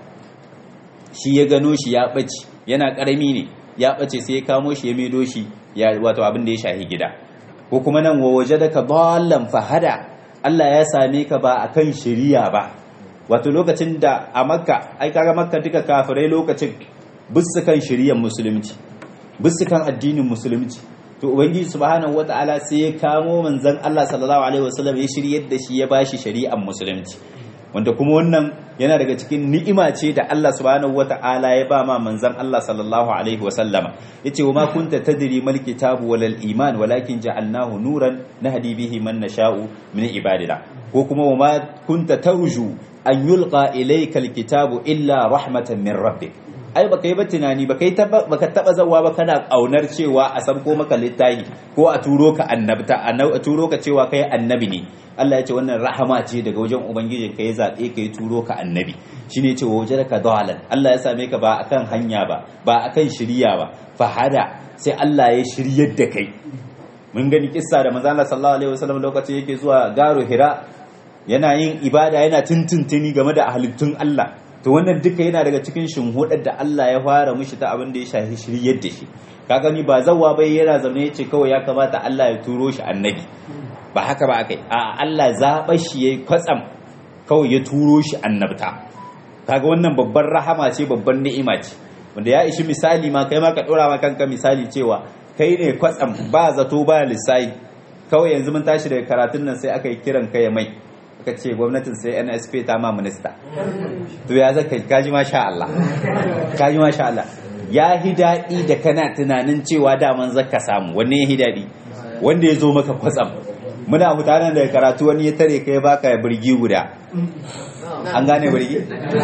shi ya gano shi ya bace yana karami ne ya bace sai ya kamo shi ya maido shi ya wato abin da ya shahi gida ko kuma nan wa wajadaka dallan fahada Allah ya same ka ba akan shiriya ba wato lokacin da a Makka ai kaga Makka duka kafirai lokacin bisu kan shiriyar musulunci bisu kan addinin musulunci to ubangiji subhanahu wata'ala sai ya kamo manzon Allah sallallahu alaihi wasallam ya shiryar da shi ya bashi shari'ar musulunci wanda kuma wannan yana daga cikin ni'ima ce da Allah subhanahu wata'ala ya ba ma manzon Allah sallallahu alaihi wasallama yace wa ma kunta tadri mal kitabu wal iman walakin ja'alnahu nuran nahdi bihi man nasha'u min ibadina ko kuma wa ma kunta tarju an yulqa ilayka al kitabu illa rahmatan min rabbik ai baka yi ba tunani baka yi baka taba zawa ba kana kaunar cewa a san ko maka littafi ko a turo ka annabta a turo ka cewa kai annabi ne Allah ya ce wannan rahama ce daga wajen ubangijin ka ya zabe ka ya turo ka annabi shine ce waje ka dalan Allah ya same ka ba akan hanya ba ba akan shiriya ba fahada sai Allah ya shiryar da kai mun gani kissa da manzo Allah sallallahu alaihi wasallam lokacin yake zuwa garo Hira yana yin ibada yana tuntuntuni game da halittun Allah to wannan duka yana daga cikin shinhudar da Allah ya fara mushi ta abin da ya shafi shiryar da shi ka gani ba zawwa bai yana zaune yace kawai ya kamata Allah ya turo shi annabi ba haka ba akai a Allah zaɓa shi yayi kwatsam kawai ya turo shi annabta kaga wannan babban rahama ce babban ni'ima ce wanda ya ishi misali ma kai ma ka dora ma kanka misali cewa kai ne kwatsam ba zato ba lissayi kawai yanzu mun tashi daga karatun nan sai aka yi kiran kai mai aka ce gwamnatin sai nsp ta ma minista to ya zaka kaji masha Allah kaji masha Allah ya hi daɗi da kana tunanin cewa daman zaka samu wanne ya hi daɗi wanda ya zo maka kwatsam muna mutanen da karatu wani ya tare kai baka birgi guda an gane birgi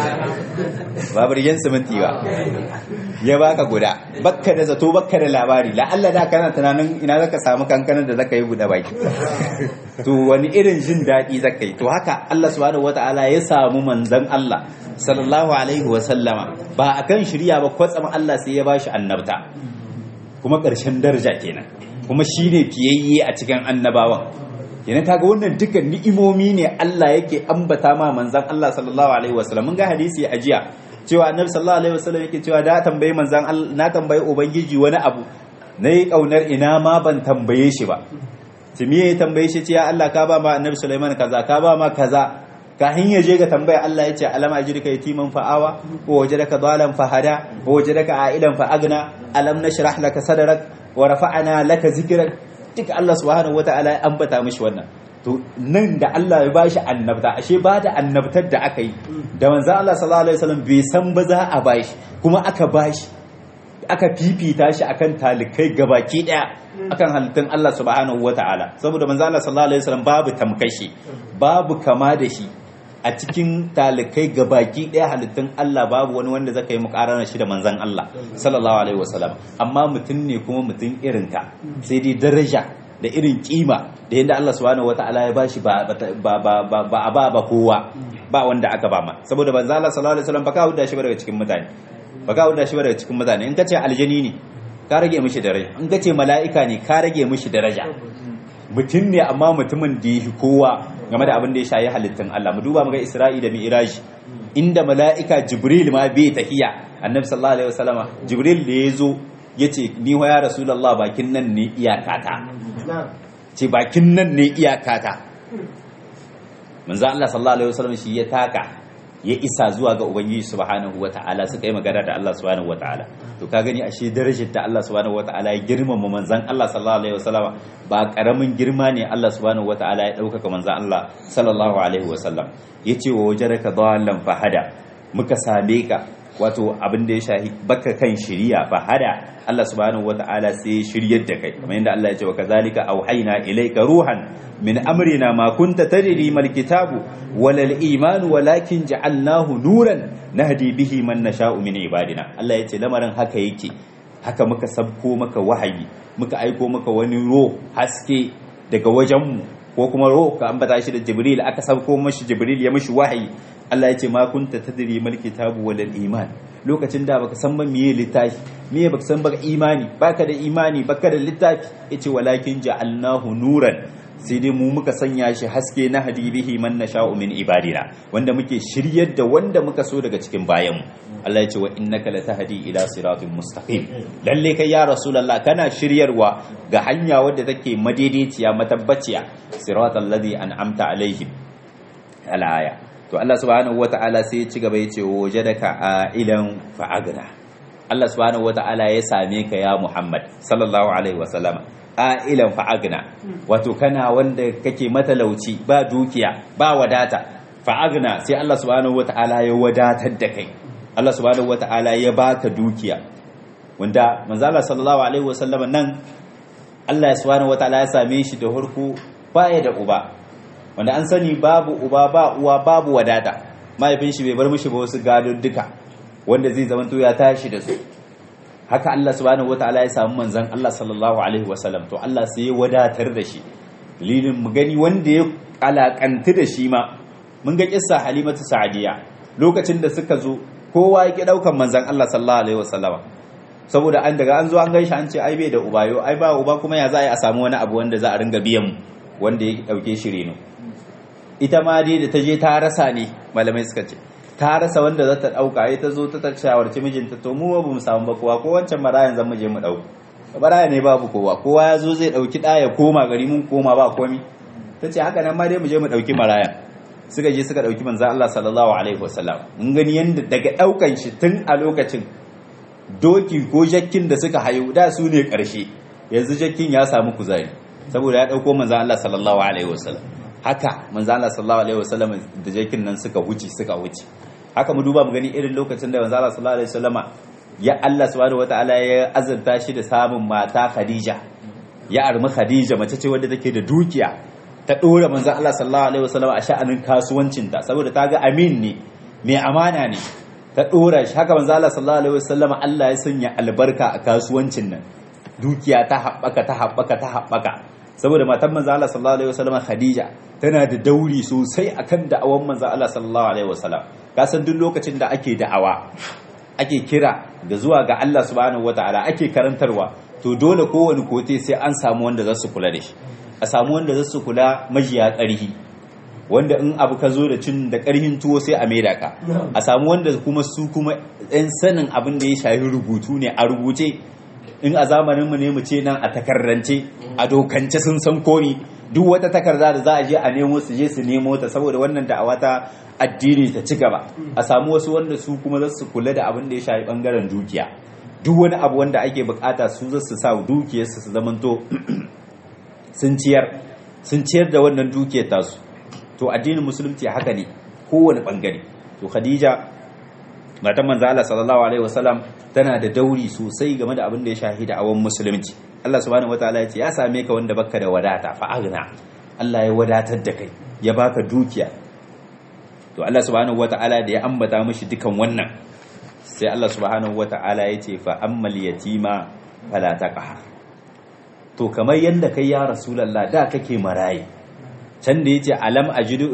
ba birgin siminti ba ya baka guda bakka da zato bakka da labari la'alla da kana tunanin ina zaka samu kankanin da zaka yi buɗe baki to wani irin jin daɗi zaka yi to haka Allah subhanahu wata'ala ya samu manzon Allah sallallahu alaihi wa sallama ba akan shirya ba kwatsam Allah sai ya bashi annabta kuma ƙarshen daraja kenan kuma shine fiyayye a cikin annabawan kenan kaga wannan dukkan ni'imomi ne Allah yake ambata ma manzon Allah sallallahu alaihi wasallam mun ga hadisi a jiya cewa annabi sallallahu alaihi wasallam yake cewa da tambayi manzon Allah na tambayi ubangiji wani abu nayi kaunar ina ma ban tambaye shi ba timiye ya tambaye shi ce ya Allah ka ba ma annabi Sulaiman kaza ka ba ma kaza kahin ya je ga tambaya Allah ya ce alam ajrika yatiman fa'awa wa wajadaka dalan fahada wa wajadaka a'ilan fa agna alam nashrah laka sadrak wa rafa'ana laka zikrak duka Allah subhanahu wata'ala ya ambata mishi wannan to nan da Allah ya bashi annabta ashe ba da annabtar da aka yi da manzo Allah sallallahu alaihi wasallam bai san ba za a bashi kuma aka bashi aka fifita shi akan talikai gabaki daya akan halittun Allah subhanahu wata'ala saboda manzo Allah sallallahu alaihi wasallam babu tamkashi babu kama da shi a cikin talikai gabaki daya halittun Allah babu wani wanda zaka yi mukarana shi da manzon Allah sallallahu alaihi wasallam amma mutum ne kuma mutum irin ka sai dai daraja da irin kima da yadda Allah subhanahu wataala ya bashi ba ba ba ba ba ba kowa ba wanda aka ba ma saboda manzon Allah sallallahu alaihi wasallam baka huda shi ba daga cikin mutane baka huda shi ba daga cikin mutane in kace aljani ne ka rage mishi daraja in kace mala'ika ne ka rage mishi daraja mutum ne amma mutumin da ya kowa game da abin da ya shayi halittun Allah mu duba muga Isra'i da Mi'raj inda mala'ika Jibril ma bai tahiya Annabi sallallahu alaihi wasallama Jibril da yazo yace ni wa ya Rasulullah bakin nan ne iyakata ce bakin nan ne iyakata manzo Allah sallallahu alaihi wasallam shi ya taka ya isa zuwa ga ubangiji subhanahu wataala suka yi magana da Allah subhanahu wataala to ka gani ashe darajar da Allah subhanahu wataala ya girmama manzon Allah sallallahu alaihi wasallam ba karamin girma ne Allah subhanahu wataala ya ɗaukaka manzon Allah sallallahu alaihi wasallam yace wa wajaraka dallan fahada muka same ka wato abin da ya shahi baka kan shiriya fahada Allah subhanahu wataala sai ya shiryar da kai kamar yadda Allah ya ce wa kazalika auhayna ilayka ruhan min amrina ma kunta tadri mal kitabu walal iman walakin ja'alnahu nuran nahdi bihi man nasha'u min ibadina Allah ya ce lamarin haka yake haka muka sabko maka wahayi muka aiko maka wani ro haske daga wajenmu ko kuma ro ka ambata shi da Jibril aka sabko mashi Jibril ya mashi wahayi Allah ya ce ma kunta tadri mal kitabu walal iman lokacin da baka san ba miye littafi miye baka san baka imani baka da imani baka da littafi yace walakin ja'alnahu nuran sai dai mu muka sanya shi haske na hadibihi man nasha'u min ibadina wanda muke shiryar da wanda muka so daga cikin bayanmu Allah ya ce wa innaka latahdi ila siratin mustaqim lalle kai ya rasulullah kana shiryarwa ga hanya wadda take madaidaiciya matabbaciya siratal ladhi an'amta alaihim al-aya to Allah subhanahu wata'ala sai ya ci gaba ya ce wajadaka ailan fa'agna Allah subhanahu wata'ala ya same ka ya Muhammad sallallahu alaihi wasallama ailan fa'agna wato kana wanda kake matalauci ba dukiya ba wadata fa'agna sai Allah subhanahu wata'ala ya wadatar da kai Allah subhanahu wata'ala ya baka dukiya wanda manzo Allah sallallahu alaihi wasallama nan Allah subhanahu wata'ala ya same shi da hurku baya da uba wanda an sani babu uba ba uwa babu wadata mahaifin shi bai bar mishi ba wasu gado duka wanda zai zama ya tashi da su haka Allah subhanahu wataala ya samu manzon Allah sallallahu alaihi wasallam to Allah sai ya wadatar da shi lilin mu gani wanda ya alakantu da shi ma mun ga kissa Halimatu Sa'diya lokacin da suka zo kowa ya ki daukan manzon Allah sallallahu alaihi wasallam saboda an daga an zo an gaishe an ce ai bai da uba yo ai ba uba kuma ya za a samu wani abu wanda za a ringa biyan mu wanda ya dauke shi reno ita ma dai da ta je ta rasa ne malamai suka ce ta rasa wanda za ta ɗauka ya ta zo ta ta shawarci mijinta to mu ba mu samu ba kowa ko wancan marayan zan mu je mu ɗauka baraya ne babu kowa kowa ya zo zai ɗauki ɗa ya koma gari mun koma ba komi ta ce haka nan ma dai mu je mu ɗauki maraya suka je suka ɗauki manzan Allah sallallahu alaihi wasallam mun gani yadda daga ɗaukan shi tun a lokacin doki ko jakkin da suka hayo da su ne ƙarshe yanzu jakin ya samu kuzari saboda ya dauko manzon Allah sallallahu alaihi wasallam haka manzon Allah sallallahu alaihi wasallam da jakin nan suka wuce suka wuce haka mu duba mu gani irin lokacin da manzon Allah sallallahu alaihi wasallama ya Allah subhanahu wataala ya azurta shi da samun mata Khadija ya armi Khadija mace ce wadda take da dukiya ta dora manzon Allah sallallahu alaihi wasallam a sha'anin kasuwancinta saboda ta ga amin ne mai amana ne ta dora shi haka manzon Allah sallallahu alaihi wasallam Allah ya sanya albarka a kasuwancin nan dukiya ta haɓaka ta haɓaka ta haɓaka saboda matan manzon Allah sallallahu alaihi wasallam Khadija tana da dauri sosai akan da'awan manzon Allah sallallahu alaihi wasallam kasan duk lokacin da ake da'awa ake kira da zuwa ga Allah subhanahu wataala ake karantarwa to dole kowane kote sai an samu wanda za su kula da shi a samu wanda za su kula majiya ƙarhi wanda in abu ka zo da cin da ƙarhin tuwo sai a maida ka a samu wanda kuma su kuma ɗan sanin abin da ya shafi rubutu ne a rubuce in a zamaninmu ne mu ce nan a takarrance a dokance sun san komi duk wata takarda da za a je a nemo su je su nemo ta saboda wannan da'awa ta addini ta ci gaba a samu wasu wanda su kuma za su kula da abin da ya shafi bangaren dukiya duk wani abu wanda ake bukata su za su sa dukiyarsu su zamanto sun ciyar sun ciyar da wannan dukiyar tasu to addinin musulunci haka ne kowane bangare to khadija matan manzo Allah sallallahu alaihi wasallam tana da dauri sosai game da abin da ya shahida a wan musulunci Allah subhanahu wataala ya ce ya same ka wanda baka da wadata fa agna Allah ya wadatar da kai ya baka dukiya to Allah subhanahu wataala da ya ambata mishi dukan wannan sai Allah subhanahu wata'ala ya ce fa ammal yatima fala taqhar to kamar yanda kai ya rasulullah da kake marayi can da yace alam ajidu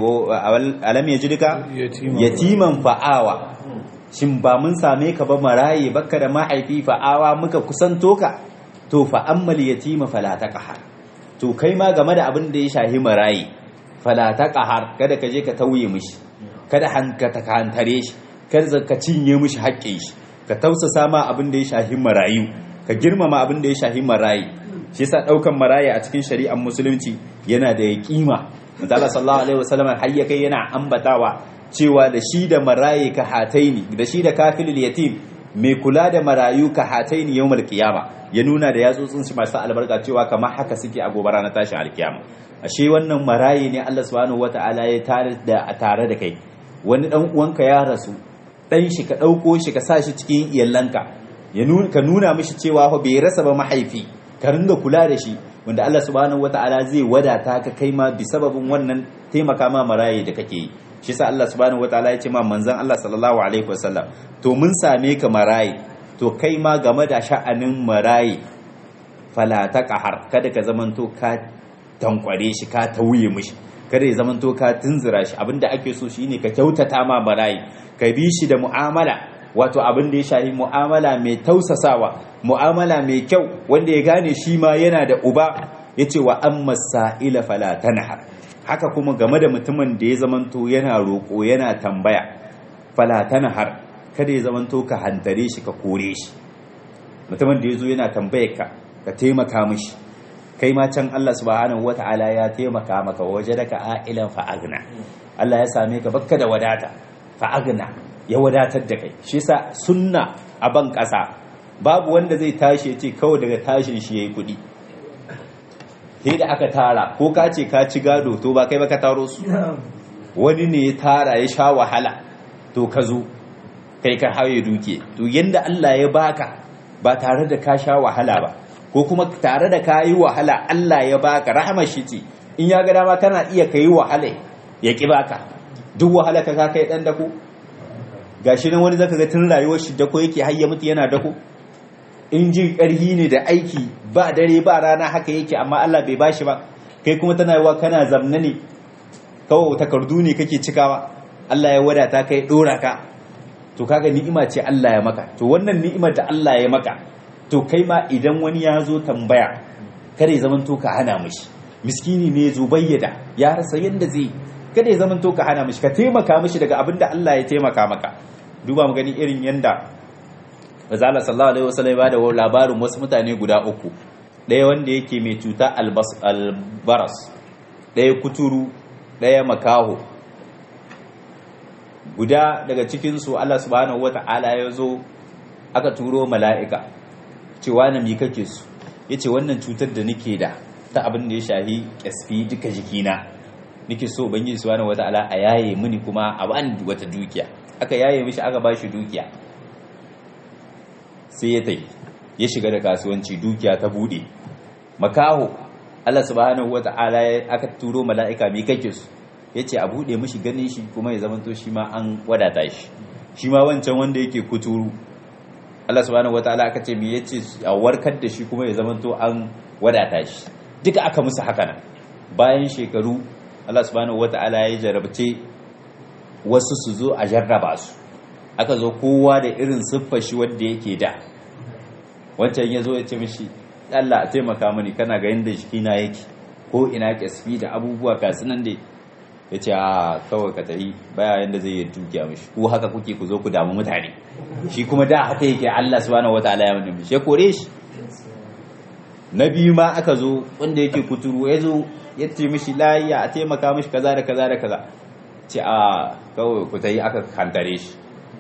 alam yajidka yatiman fa'awa shin ba mun same ka ba marayi baka da mahaifi fa'awa muka kusanto ka to fa ammal yatima fala taqhar to kai ma game da abin da ya shahi marayi fala taqhar kada ka je ka tauye mishi kada hanka ta kantare shi kar ka cinye mishi haƙƙin shi ka tausasa ma abin da ya shahi marayu ka girmama abin da ya shahi marayi shi yasa daukan marayi a cikin shari'ar musulunci yana da kima manzo sallallahu alaihi wasallam har ya kai yana ambatawa cewa da shi da marayi ka hataini da shi da kafilul yatim mai kula da marayu ka hataini yawmal qiyama ya nuna da yatsotsin shi masu albarka cewa kamar haka suke a gobe ranar tashin alkiyama ashe wannan marayi ne Allah subhanahu wataala ya tare da tare da kai wani dan uwanka ya rasu dan shi ka ɗauko shi ka sa shi cikin iyalanka ka nuna mishi cewa fa bai rasa ba mahaifi ka ringa kula da shi wanda Allah subhanahu wata'ala zai wadata ka kai ma bi sababin wannan taimaka ma maraye da kake yi shi sa Allah subhanahu wata'ala ya ce ma manzon Allah sallallahu alaihi wasallam to mun same ka maraye to kai ma game da sha'anin maraye fala taqhar kada ka zamanto ka tankware shi ka tauye mishi kada ya zamanto ka tunzura shi abinda ake so shine ka kyautata ma maraye ka bi shi da mu'amala wato abin da ya shahi mu'amala mai tausasawa mu'amala mai kyau wanda ya gane shi ma yana da uba ya ce wa an masa'ila fala tanhar haka kuma game da mutumin da ya zamanto yana roƙo yana tambaya fala tanhar kada ya zamanto ka hantare shi ka kore shi mutumin da ya zo yana tambayar ka ka taimaka mishi kai ma can Allah subhanahu wata'ala ya taimaka maka waje daga a'ilan fa'agna Allah ya same ka bakka da wadata fa'agna ya wadatar da kai shi sa sunna a ban ƙasa babu wanda zai tashi ya ce kawai daga tashin shi ya yi kuɗi sai da aka tara ko ka ce ka ci gado to ba kai ba ka taro su wani ne ya tara ya sha wahala to ka zo kai ka haye duke to yanda Allah ya baka ba tare da ka sha wahala ba ko kuma tare da ka yi wahala Allah ya baka rahama shi ce in ya ga dama kana iya ka yi wahala ya ki baka duk wahala ka ka kai dan dako gashi nan wani zaka ga tun rayuwar shi dako yake har ya mutu yana dako in ji karhi ne da aiki ba dare ba rana haka yake amma Allah bai bashi ba kai kuma tana yiwa kana zamna ne kawai takardu ne kake cikawa Allah ya wadata kai dora ka to kaga ni'ima ce Allah ya maka to wannan ni'imar da Allah ya maka to kai ma idan wani ya zo tambaya kada ya zaman to ka hana mishi miskini ne zo bayyada ya rasa yanda zai kada ya zaman to ka hana mishi ka taimaka mishi daga abin da Allah ya taimaka maka duba mu gani irin yanda Razala sallallahu alaihi wasallam ba da labarin wasu mutane guda uku ɗaya wanda yake mai cuta albaras ɗaya kuturu ɗaya makaho guda daga cikinsu Allah subhanahu wata'ala ya zo aka turo mala'ika cewa na mi kake su yace wannan cutar da nake da ta abin da ya shahi kasfi duka jikina nake so ubangiji subhanahu wataala a yaye mini kuma a bani wata dukiya aka yaye mishi aka bashi dukiya sai ya tai ya shiga da kasuwanci dukiya ta bude makaho Allah subhanahu wata'ala aka turo mala'ika mai kake su yace a bude mishi ganin shi kuma ya zamanto shi ma an wadata shi shi ma wancan wanda yake kuturu Allah subhanahu wata'ala aka ce me yace a warkar da shi kuma ya zamanto an wadata shi duka aka musu haka nan bayan shekaru Allah subhanahu wata'ala ya jarabce wasu su zo a jarraba su aka zo kowa da irin siffar shi wanda yake da wancan ya zo ya ce mishi Allah a taimaka mani kana ga yadda jikina yake ko ina kasfi da abubuwa kasu nan dai ya ce a kawai ka tafi baya yadda zai yi dukiya mishi ko haka kuke ku zo ku damu mutane shi kuma da haka yake Allah subhanahu wataala ya mutum shi ya kore shi na biyu ma aka zo wanda yake kuturu ya zo ya ce mishi layiya a taimaka mishi kaza da kaza da kaza ce a kawai ku tafi aka kantare shi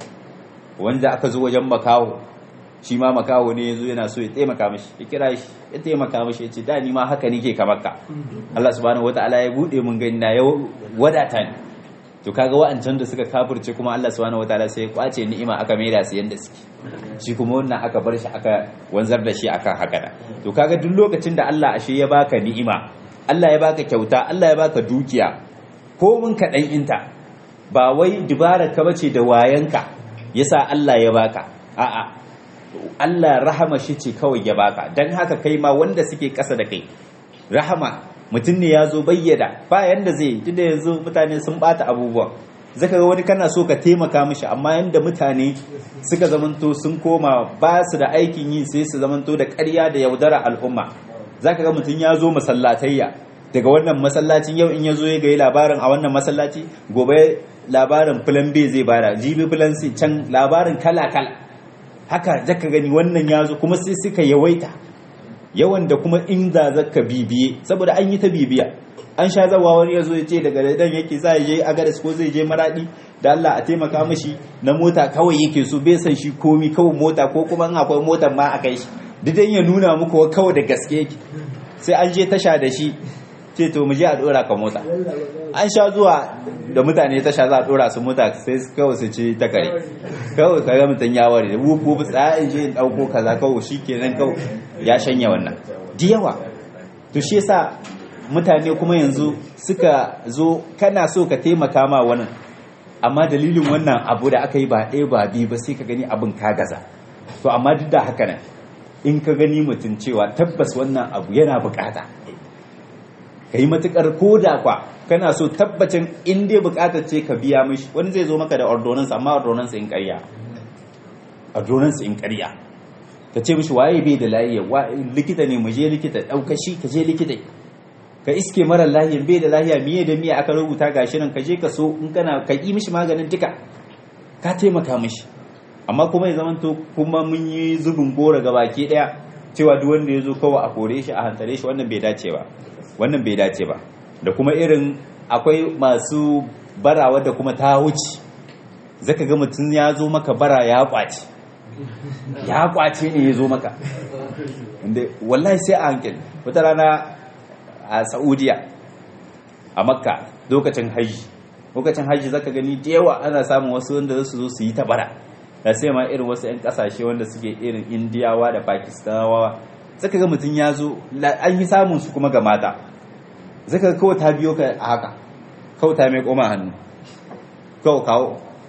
wanda aka zo wajen makaho shi ma makaho ne yazo yana so ya taimaka mishi ya kira shi ya taimaka mishi ya ce da ni ma haka nike kamar ka Allah subhanahu wataala ya bude mun gani na ya wadata ni to kaga wa'ancan da suka kafirce kuma Allah subhanahu wataala sai ya kwace ni'ima aka maida su yanda suke shi kuma wannan aka bar shi aka wanzar da shi akan haka da to kaga duk lokacin da Allah ashe ya baka ni'ima Allah ya baka kyauta Allah ya baka dukiya ko mun kaɗan inta ba wai dubara ka bace da wayanka yasa Allah ya baka a'a Allah rahama shi ce kawai ya baka dan haka kai ma wanda suke ƙasa da kai rahama mutum ne ya zo bayyada ba yanda zai yi da yanzu mutane sun bata abubuwan zaka ga wani kana so ka taimaka mishi amma yanda mutane suka zamanto sun koma ba su da aikin yi sai su zamanto da ƙarya da yaudara al'umma zaka ga mutum ya zo masallatayya daga wannan masallacin yau in ya zo ya ga labarin a wannan masallaci gobe labarin filan B zai bada jibi filan C can labarin kala kala haka zaka gani wannan ya zo kuma sai suka yawaita yawan da kuma inda zaka bibiye saboda an yi ta bibiya an sha zawa wani ya zo ya ce daga dan yake za je agadas ko zai je maradi da Allah a taimaka mishi na mota kawai yake so bai san shi komi kawai mota ko kuma in akwai motar ma a kai shi duk ya nuna muku kawai da gaske yake sai an je tasha da shi ce to mu je a dora ka mota an sha zuwa da mutane tasha za a dora su mota sai kawai su ci ta kare kawai kaga mutum ya ware da wuku tsayin je in dauko kaza kawai shikenan kawai ya shanya wannan di yawa to shi yasa mutane kuma yanzu suka zo kana so ka taimaka ma wannan amma dalilin wannan abu da aka yi ba ɗaya ba biyu ba sai ka gani abin ka gaza to amma duk da haka nan in ka gani mutum cewa tabbas wannan abu yana bukata ka yi matukar koda kwa kana so tabbacin in dai bukatar ce ka biya mishi wani zai zo maka da ordonance amma ordonance in ƙarya ordonance in ƙarya ka ce mishi waye bai da lafiya likita ne mu je likita ɗauka shi ka je likita ka iske mara lahiya bai da lahiya miye da miye aka rubuta gashi nan ka je ka so in kana ka yi mishi maganin duka ka taimaka mishi amma kuma ya zamanto kuma mun yi zubin gora ga baki daya cewa duk wanda ya zo kawai a kore shi a hantare shi wannan bai dace ba wannan bai dace ba da kuma irin akwai masu bara wadda kuma ta wuce zaka ga mutum ya zo maka bara ya kwace ya kwace ne ya zo maka inda wallahi sai a hankali wata rana a saudiya a makka lokacin hajji lokacin hajji zaka gani da yawa ana samun wasu wanda su zo su yi ta bara da sai ma irin wasu 'yan kasashe wanda suke irin indiyawa da pakistanawa zaka ga mutum ya zo an yi samun su kuma ga mata zaka ga kawai ta biyo ka a haka kawai ta mai koma hannu kawai kawo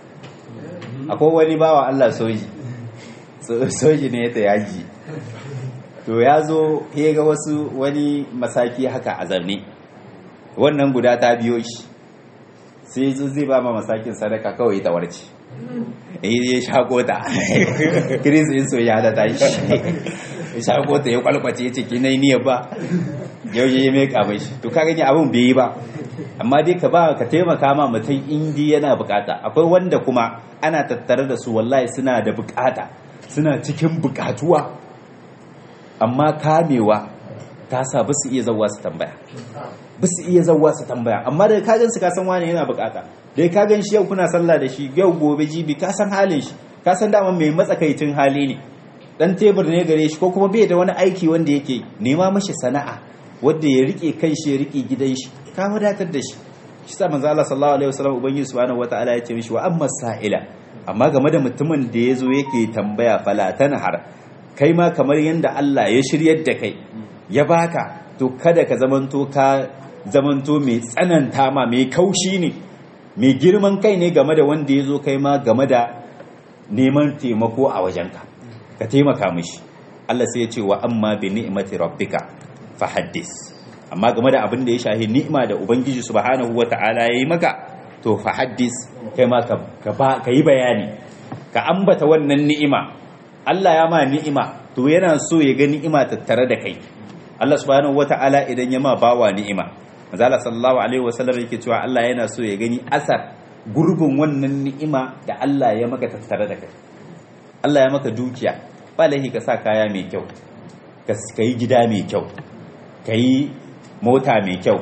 akwai wani bawa allah soji soji ne ta yaji to ya zo ya ga wasu wani masaki haka a zarne wannan guda ta biyo shi sai zo zai ba ma masakin sadaka kawai ta warce ya shago ta kiris in so ya da ta shi ya shago ta ya kwalkwace ya ce ki nai niyyar ba yau ya mai kamai shi to ka gani abin bai yi ba amma dai ka ba ka taimaka ma mutum indi yana bukata akwai wanda kuma ana tattare da su wallahi suna da bukata suna cikin bukatuwa amma kamewa ta sa ba su iya zauwa su tambaya ba su iya zauwa su tambaya amma da kagan su kasan wani yana bukata da ka gan shi yau kuna sallah da shi yau gobe jibi ka san halin shi ka san dama mai matsakaicin hali ne dan tebur ne gare shi ko kuma bai da wani aiki wanda yake nema mashi sana'a wanda ya rike kan shi ya rike gidan shi ka wadatar da shi shi sa manzo Allah sallallahu alaihi wasallam ubangiji subhanahu wataala ya ce mishi wa amma sa'ila amma game da mutumin da yazo yake tambaya fala tanhar kai ma kamar yanda Allah ya shiryar da kai ya baka to kada ka zamanto ka zamanto mai tsananta ma mai kaushi ne mai girman kai ne game da wanda yazo kai ma game da neman taimako a wajenka ka taimaka mishi Allah sai ya ce wa amma bi ni'mati rabbika fahaddis amma game da abin da ya shahi ni'ima da ubangiji subhanahu wata'ala yayi maka to fahaddis kai ma ka ka yi bayani ka ambata wannan ni'ima Allah ya ma ni'ima to yana so ya ga ni'ima tattare da kai Allah subhanahu wata'ala idan ya ma bawa ni'ima manzala sallallahu alaihi wasallam yake cewa Allah yana so ya gani asar gurbin wannan ni'ima da Allah ya maka tattare da kai Allah ya maka dukiya ba laifi ka sa kaya mai kyau ka yi gida mai kyau ka yi mota mai kyau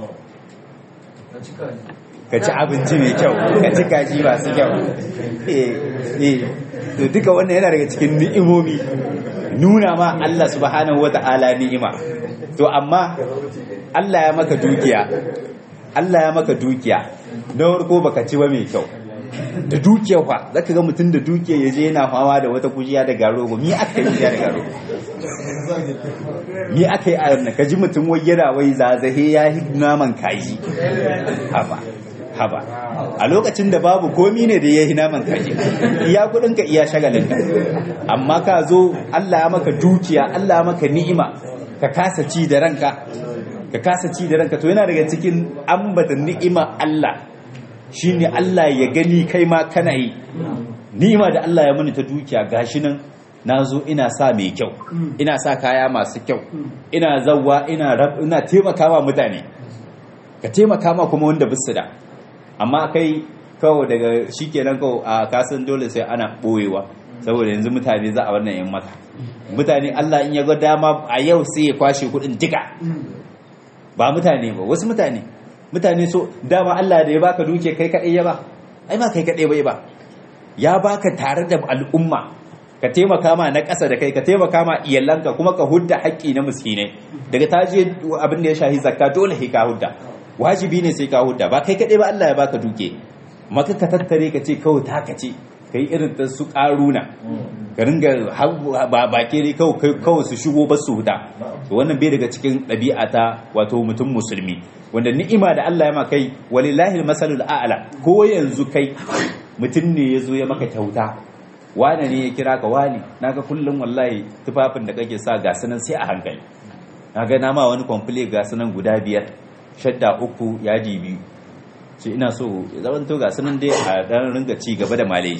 ka ci abinci mai kyau ka ci kaji masu kyau to duka wannan yana daga cikin ni'imomi nuna ma Allah subhanahu wa ta'ala ni'ima to amma Allah ya maka dukiya Allah ya maka dukiya na farko baka ci ba mai kyau da dukiyar fa zaka ga mutum da dukiyar yaje yana fama da wata kujiya da garo ba mi aka yi da garo mi aka yi a wannan kaji mutum wai yana wai zazahe ya yi naman kaji haba haba a lokacin da babu komi ne da ya yi naman kaji iya kudin ka iya shagalin ka amma ka zo Allah ya maka dukiya Allah ya maka ni'ima ka kasa ci da ranka ka kasa ci da ranka to yana daga cikin ambata ni'ima Allah shine Allah ya gani kai ma kana yi ni'ima da Allah ya mani ta dukiya gashi nan nazo ina sa mai kyau ina sa kaya masu kyau ina zawwa ina ina taimakawa mutane ka taimaka ma kuma wanda bisu da amma kai kawai daga shikenan kawai a kasan dole sai ana boyewa saboda yanzu mutane za a wannan yan mata mutane Allah in ya ga dama a yau sai ya kwashe kudin duka ba mutane ba wasu mutane mutane so dama Allah da ya baka duke kai kadai ya ba ai ba kai kadai bai ba ya baka tare da al'umma ka taimaka ma na ƙasa da kai ka taimaka ma iyalanka kuma ka hudda haƙƙi na miskinai daga taje abin da ya shahi zakka dole sai ka hudda wajibi ne sai ka hudda ba kai kadai ba Allah ya baka duke maka ka tattare ka ce kawai taka ce kai irin ta su karuna ka ringa ba bake ne kawai su shigo ba su huta to wannan bai daga cikin ɗabi'a ta wato mutum musulmi wanda ni'ima da Allah ya maka kai walillahi masalul a'la ko yanzu kai mutum ne ya zo ya maka kyauta wane ne ya kira ka wani naga kullum wallahi tufafin da kake sa ga sunan sai a hankali naga na ma wani kwamfule ga sunan guda biyar shadda uku yaji biyu ce ina so zaman to ga sunan dai a dan ringa ci gaba da malai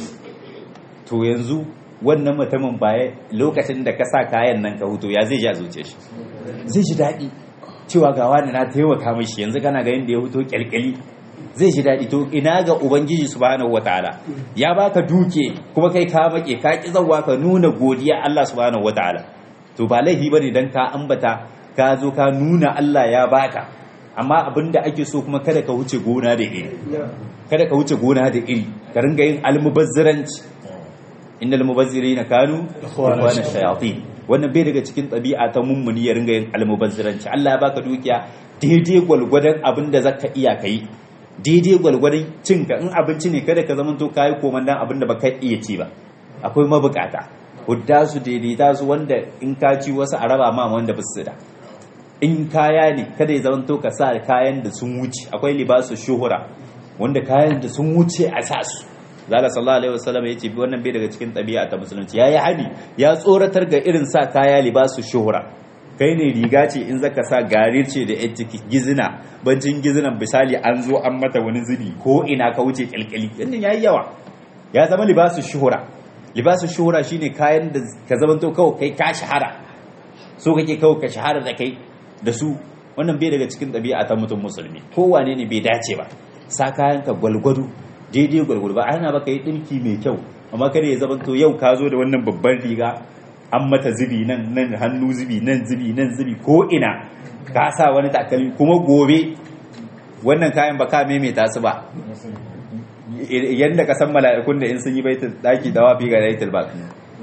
to yanzu wannan mutumin baya lokacin da ka sa kayan nan ka huto ya zai ja zuciya shi zai ji daɗi cewa ga wani na taimaka mishi yanzu kana ga yadda ya huto kyalkyali zai ji daɗi to ina ga ubangiji subhanahu wataala ya baka duke kuma kai ka make ka ki zawwa ka nuna godiya Allah subhanahu wataala to ba laifi bane dan ka ambata ka zo ka nuna Allah ya baka amma abinda ake so kuma kada ka wuce gona da iri kada ka wuce gona da iri ka ringa yin almubazziranci innal mubazzirina kanu ikhwana shayatin wannan bai daga cikin ɗabi'a ta mummuni ya ringa yin almubazziranci Allah ya baka dukiya daidai gwalgwadon abinda zaka iya kai daidai gwalgwadon cinka in abinci ne kada ka zama to kayi komandan abin da baka iya ci ba akwai mabukata hudda su daidaita su wanda in ka ci wasu a raba ma wanda ba su da in kaya ne kada ya zama to ka sa kayan da sun wuce akwai libasu shuhura wanda kayan da sun wuce a sa su zala sallallahu alaihi wasallam ya ce wannan bai daga cikin ɗabi'a ta musulunci ya yi hani ya tsoratar ga irin sa kaya libasu shuhura kai ne riga ce in zaka sa garir ce da yan ciki gizina bancin gizinan misali an zo an mata wani zubi ko ina ka wuce kyalkyali yannan yayi yawa ya zama libasu shuhura libasu shuhura shine kayan da ka zamanto kawai kai ka shahara so kake kawai ka shahara da kai da su wannan bai daga cikin ɗabi'a ta mutum musulmi kowane ne bai dace ba sa kayan ka gwalgwado daidai gwalgwado ba ana baka yi ɗinki mai kyau amma kada ya zamanto yau ka zo da wannan babban riga an mata zubi nan nan hannu zubi nan zubi nan zubi ko ina ka sa wani takalmi kuma gobe wannan kayan ba ka maimaita su ba yadda ka san mala'ikun da in sun yi baitul daki da wafi ga baitul ba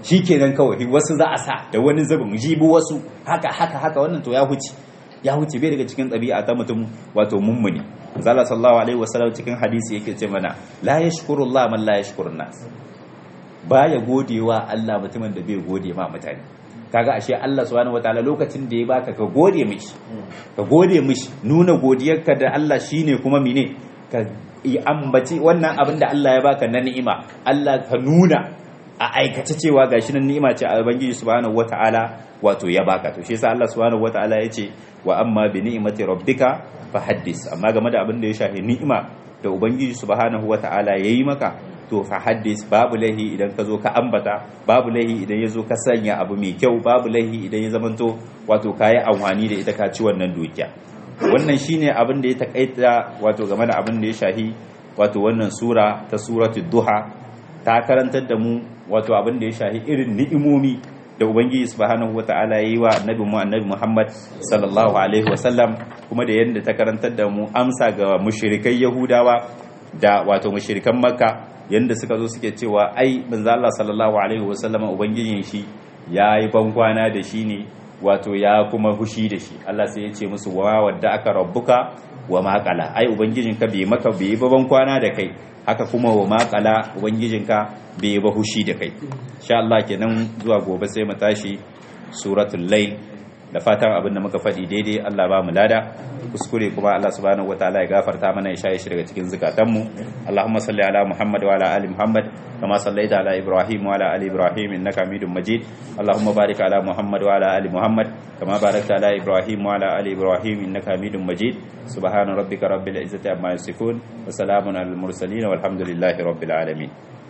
shikenan kawai wasu za a sa da wani zubin jibi wasu haka haka haka wannan to ya huce ya huce bai daga cikin ɗabi'a ta mutum wato mummuni zalla sallallahu alaihi wasallam cikin hadisi yake ce mana la yashkurullah man la yashkurun nas baya godewa Allah mutumin da bai gode ma mutane kaga ashe Allah subhanahu wataala lokacin da ya baka ka gode mishi ka gode mishi nuna godiyarka da Allah shine kuma mine ka yi ambaci wannan abin da Allah ya baka na ni'ima Allah ka nuna a aikace cewa gashi nan ni'ima ce a ubangiji subhanahu wataala wato ya baka to shi yasa Allah subhanahu wataala yace wa amma bi ni'mati rabbika fahaddis amma game da abin da ya shafi ni'ima da ubangiji subhanahu wataala yayi maka to fa haddis babu lahi idan ka zo ka ambata babu lahi idan ya zo ka sanya abu mai kyau babu lahi idan ya zamanto wato ka yi amfani da ita ka ci wannan dukiya wannan shine abin da ya takaita wato game da abin da ya shahi wato wannan sura ta suratu duha ta karantar da mu wato abin da ya shahi irin ni'imomi da ubangiji subhanahu wata'ala yi wa annabi mu annabi Muhammad sallallahu alaihi wasallam kuma da yadda ta karantar da mu amsa ga mushrikai yahudawa da wato mushrikan makka yanda suka zo suke cewa ai manzo Allah sallallahu alaihi wasallam ubangijin shi yayi bankwana da shi ne wato ya kuma hushi da shi Allah sai ya ce musu wa wadda aka rabbuka wa maqala ai ubangijinka bai maka bai ba bankwana da kai haka kuma wa maqala ubangijinka bai ba hushi da kai insha Allah kenan zuwa gobe sai mu tashi suratul layl da fatan abin da muka faɗi daidai Allah ba mu lada kuskure kuma Allah subhanahu wataala ya gafarta mana ya shaye shi daga cikin zukatanmu Allahumma salli ala Muhammad wa ala ali Muhammad kama sallaita ala Ibrahim wa ala ali Ibrahim innaka Hamidum Majid Allahumma barik ala Muhammad wa ala ali Muhammad kama barakta ala Ibrahim wa ala ali Ibrahim innaka Hamidum Majid subhana rabbika rabbil izzati amma yasifun wa salamun alal mursalin walhamdulillahi rabbil alamin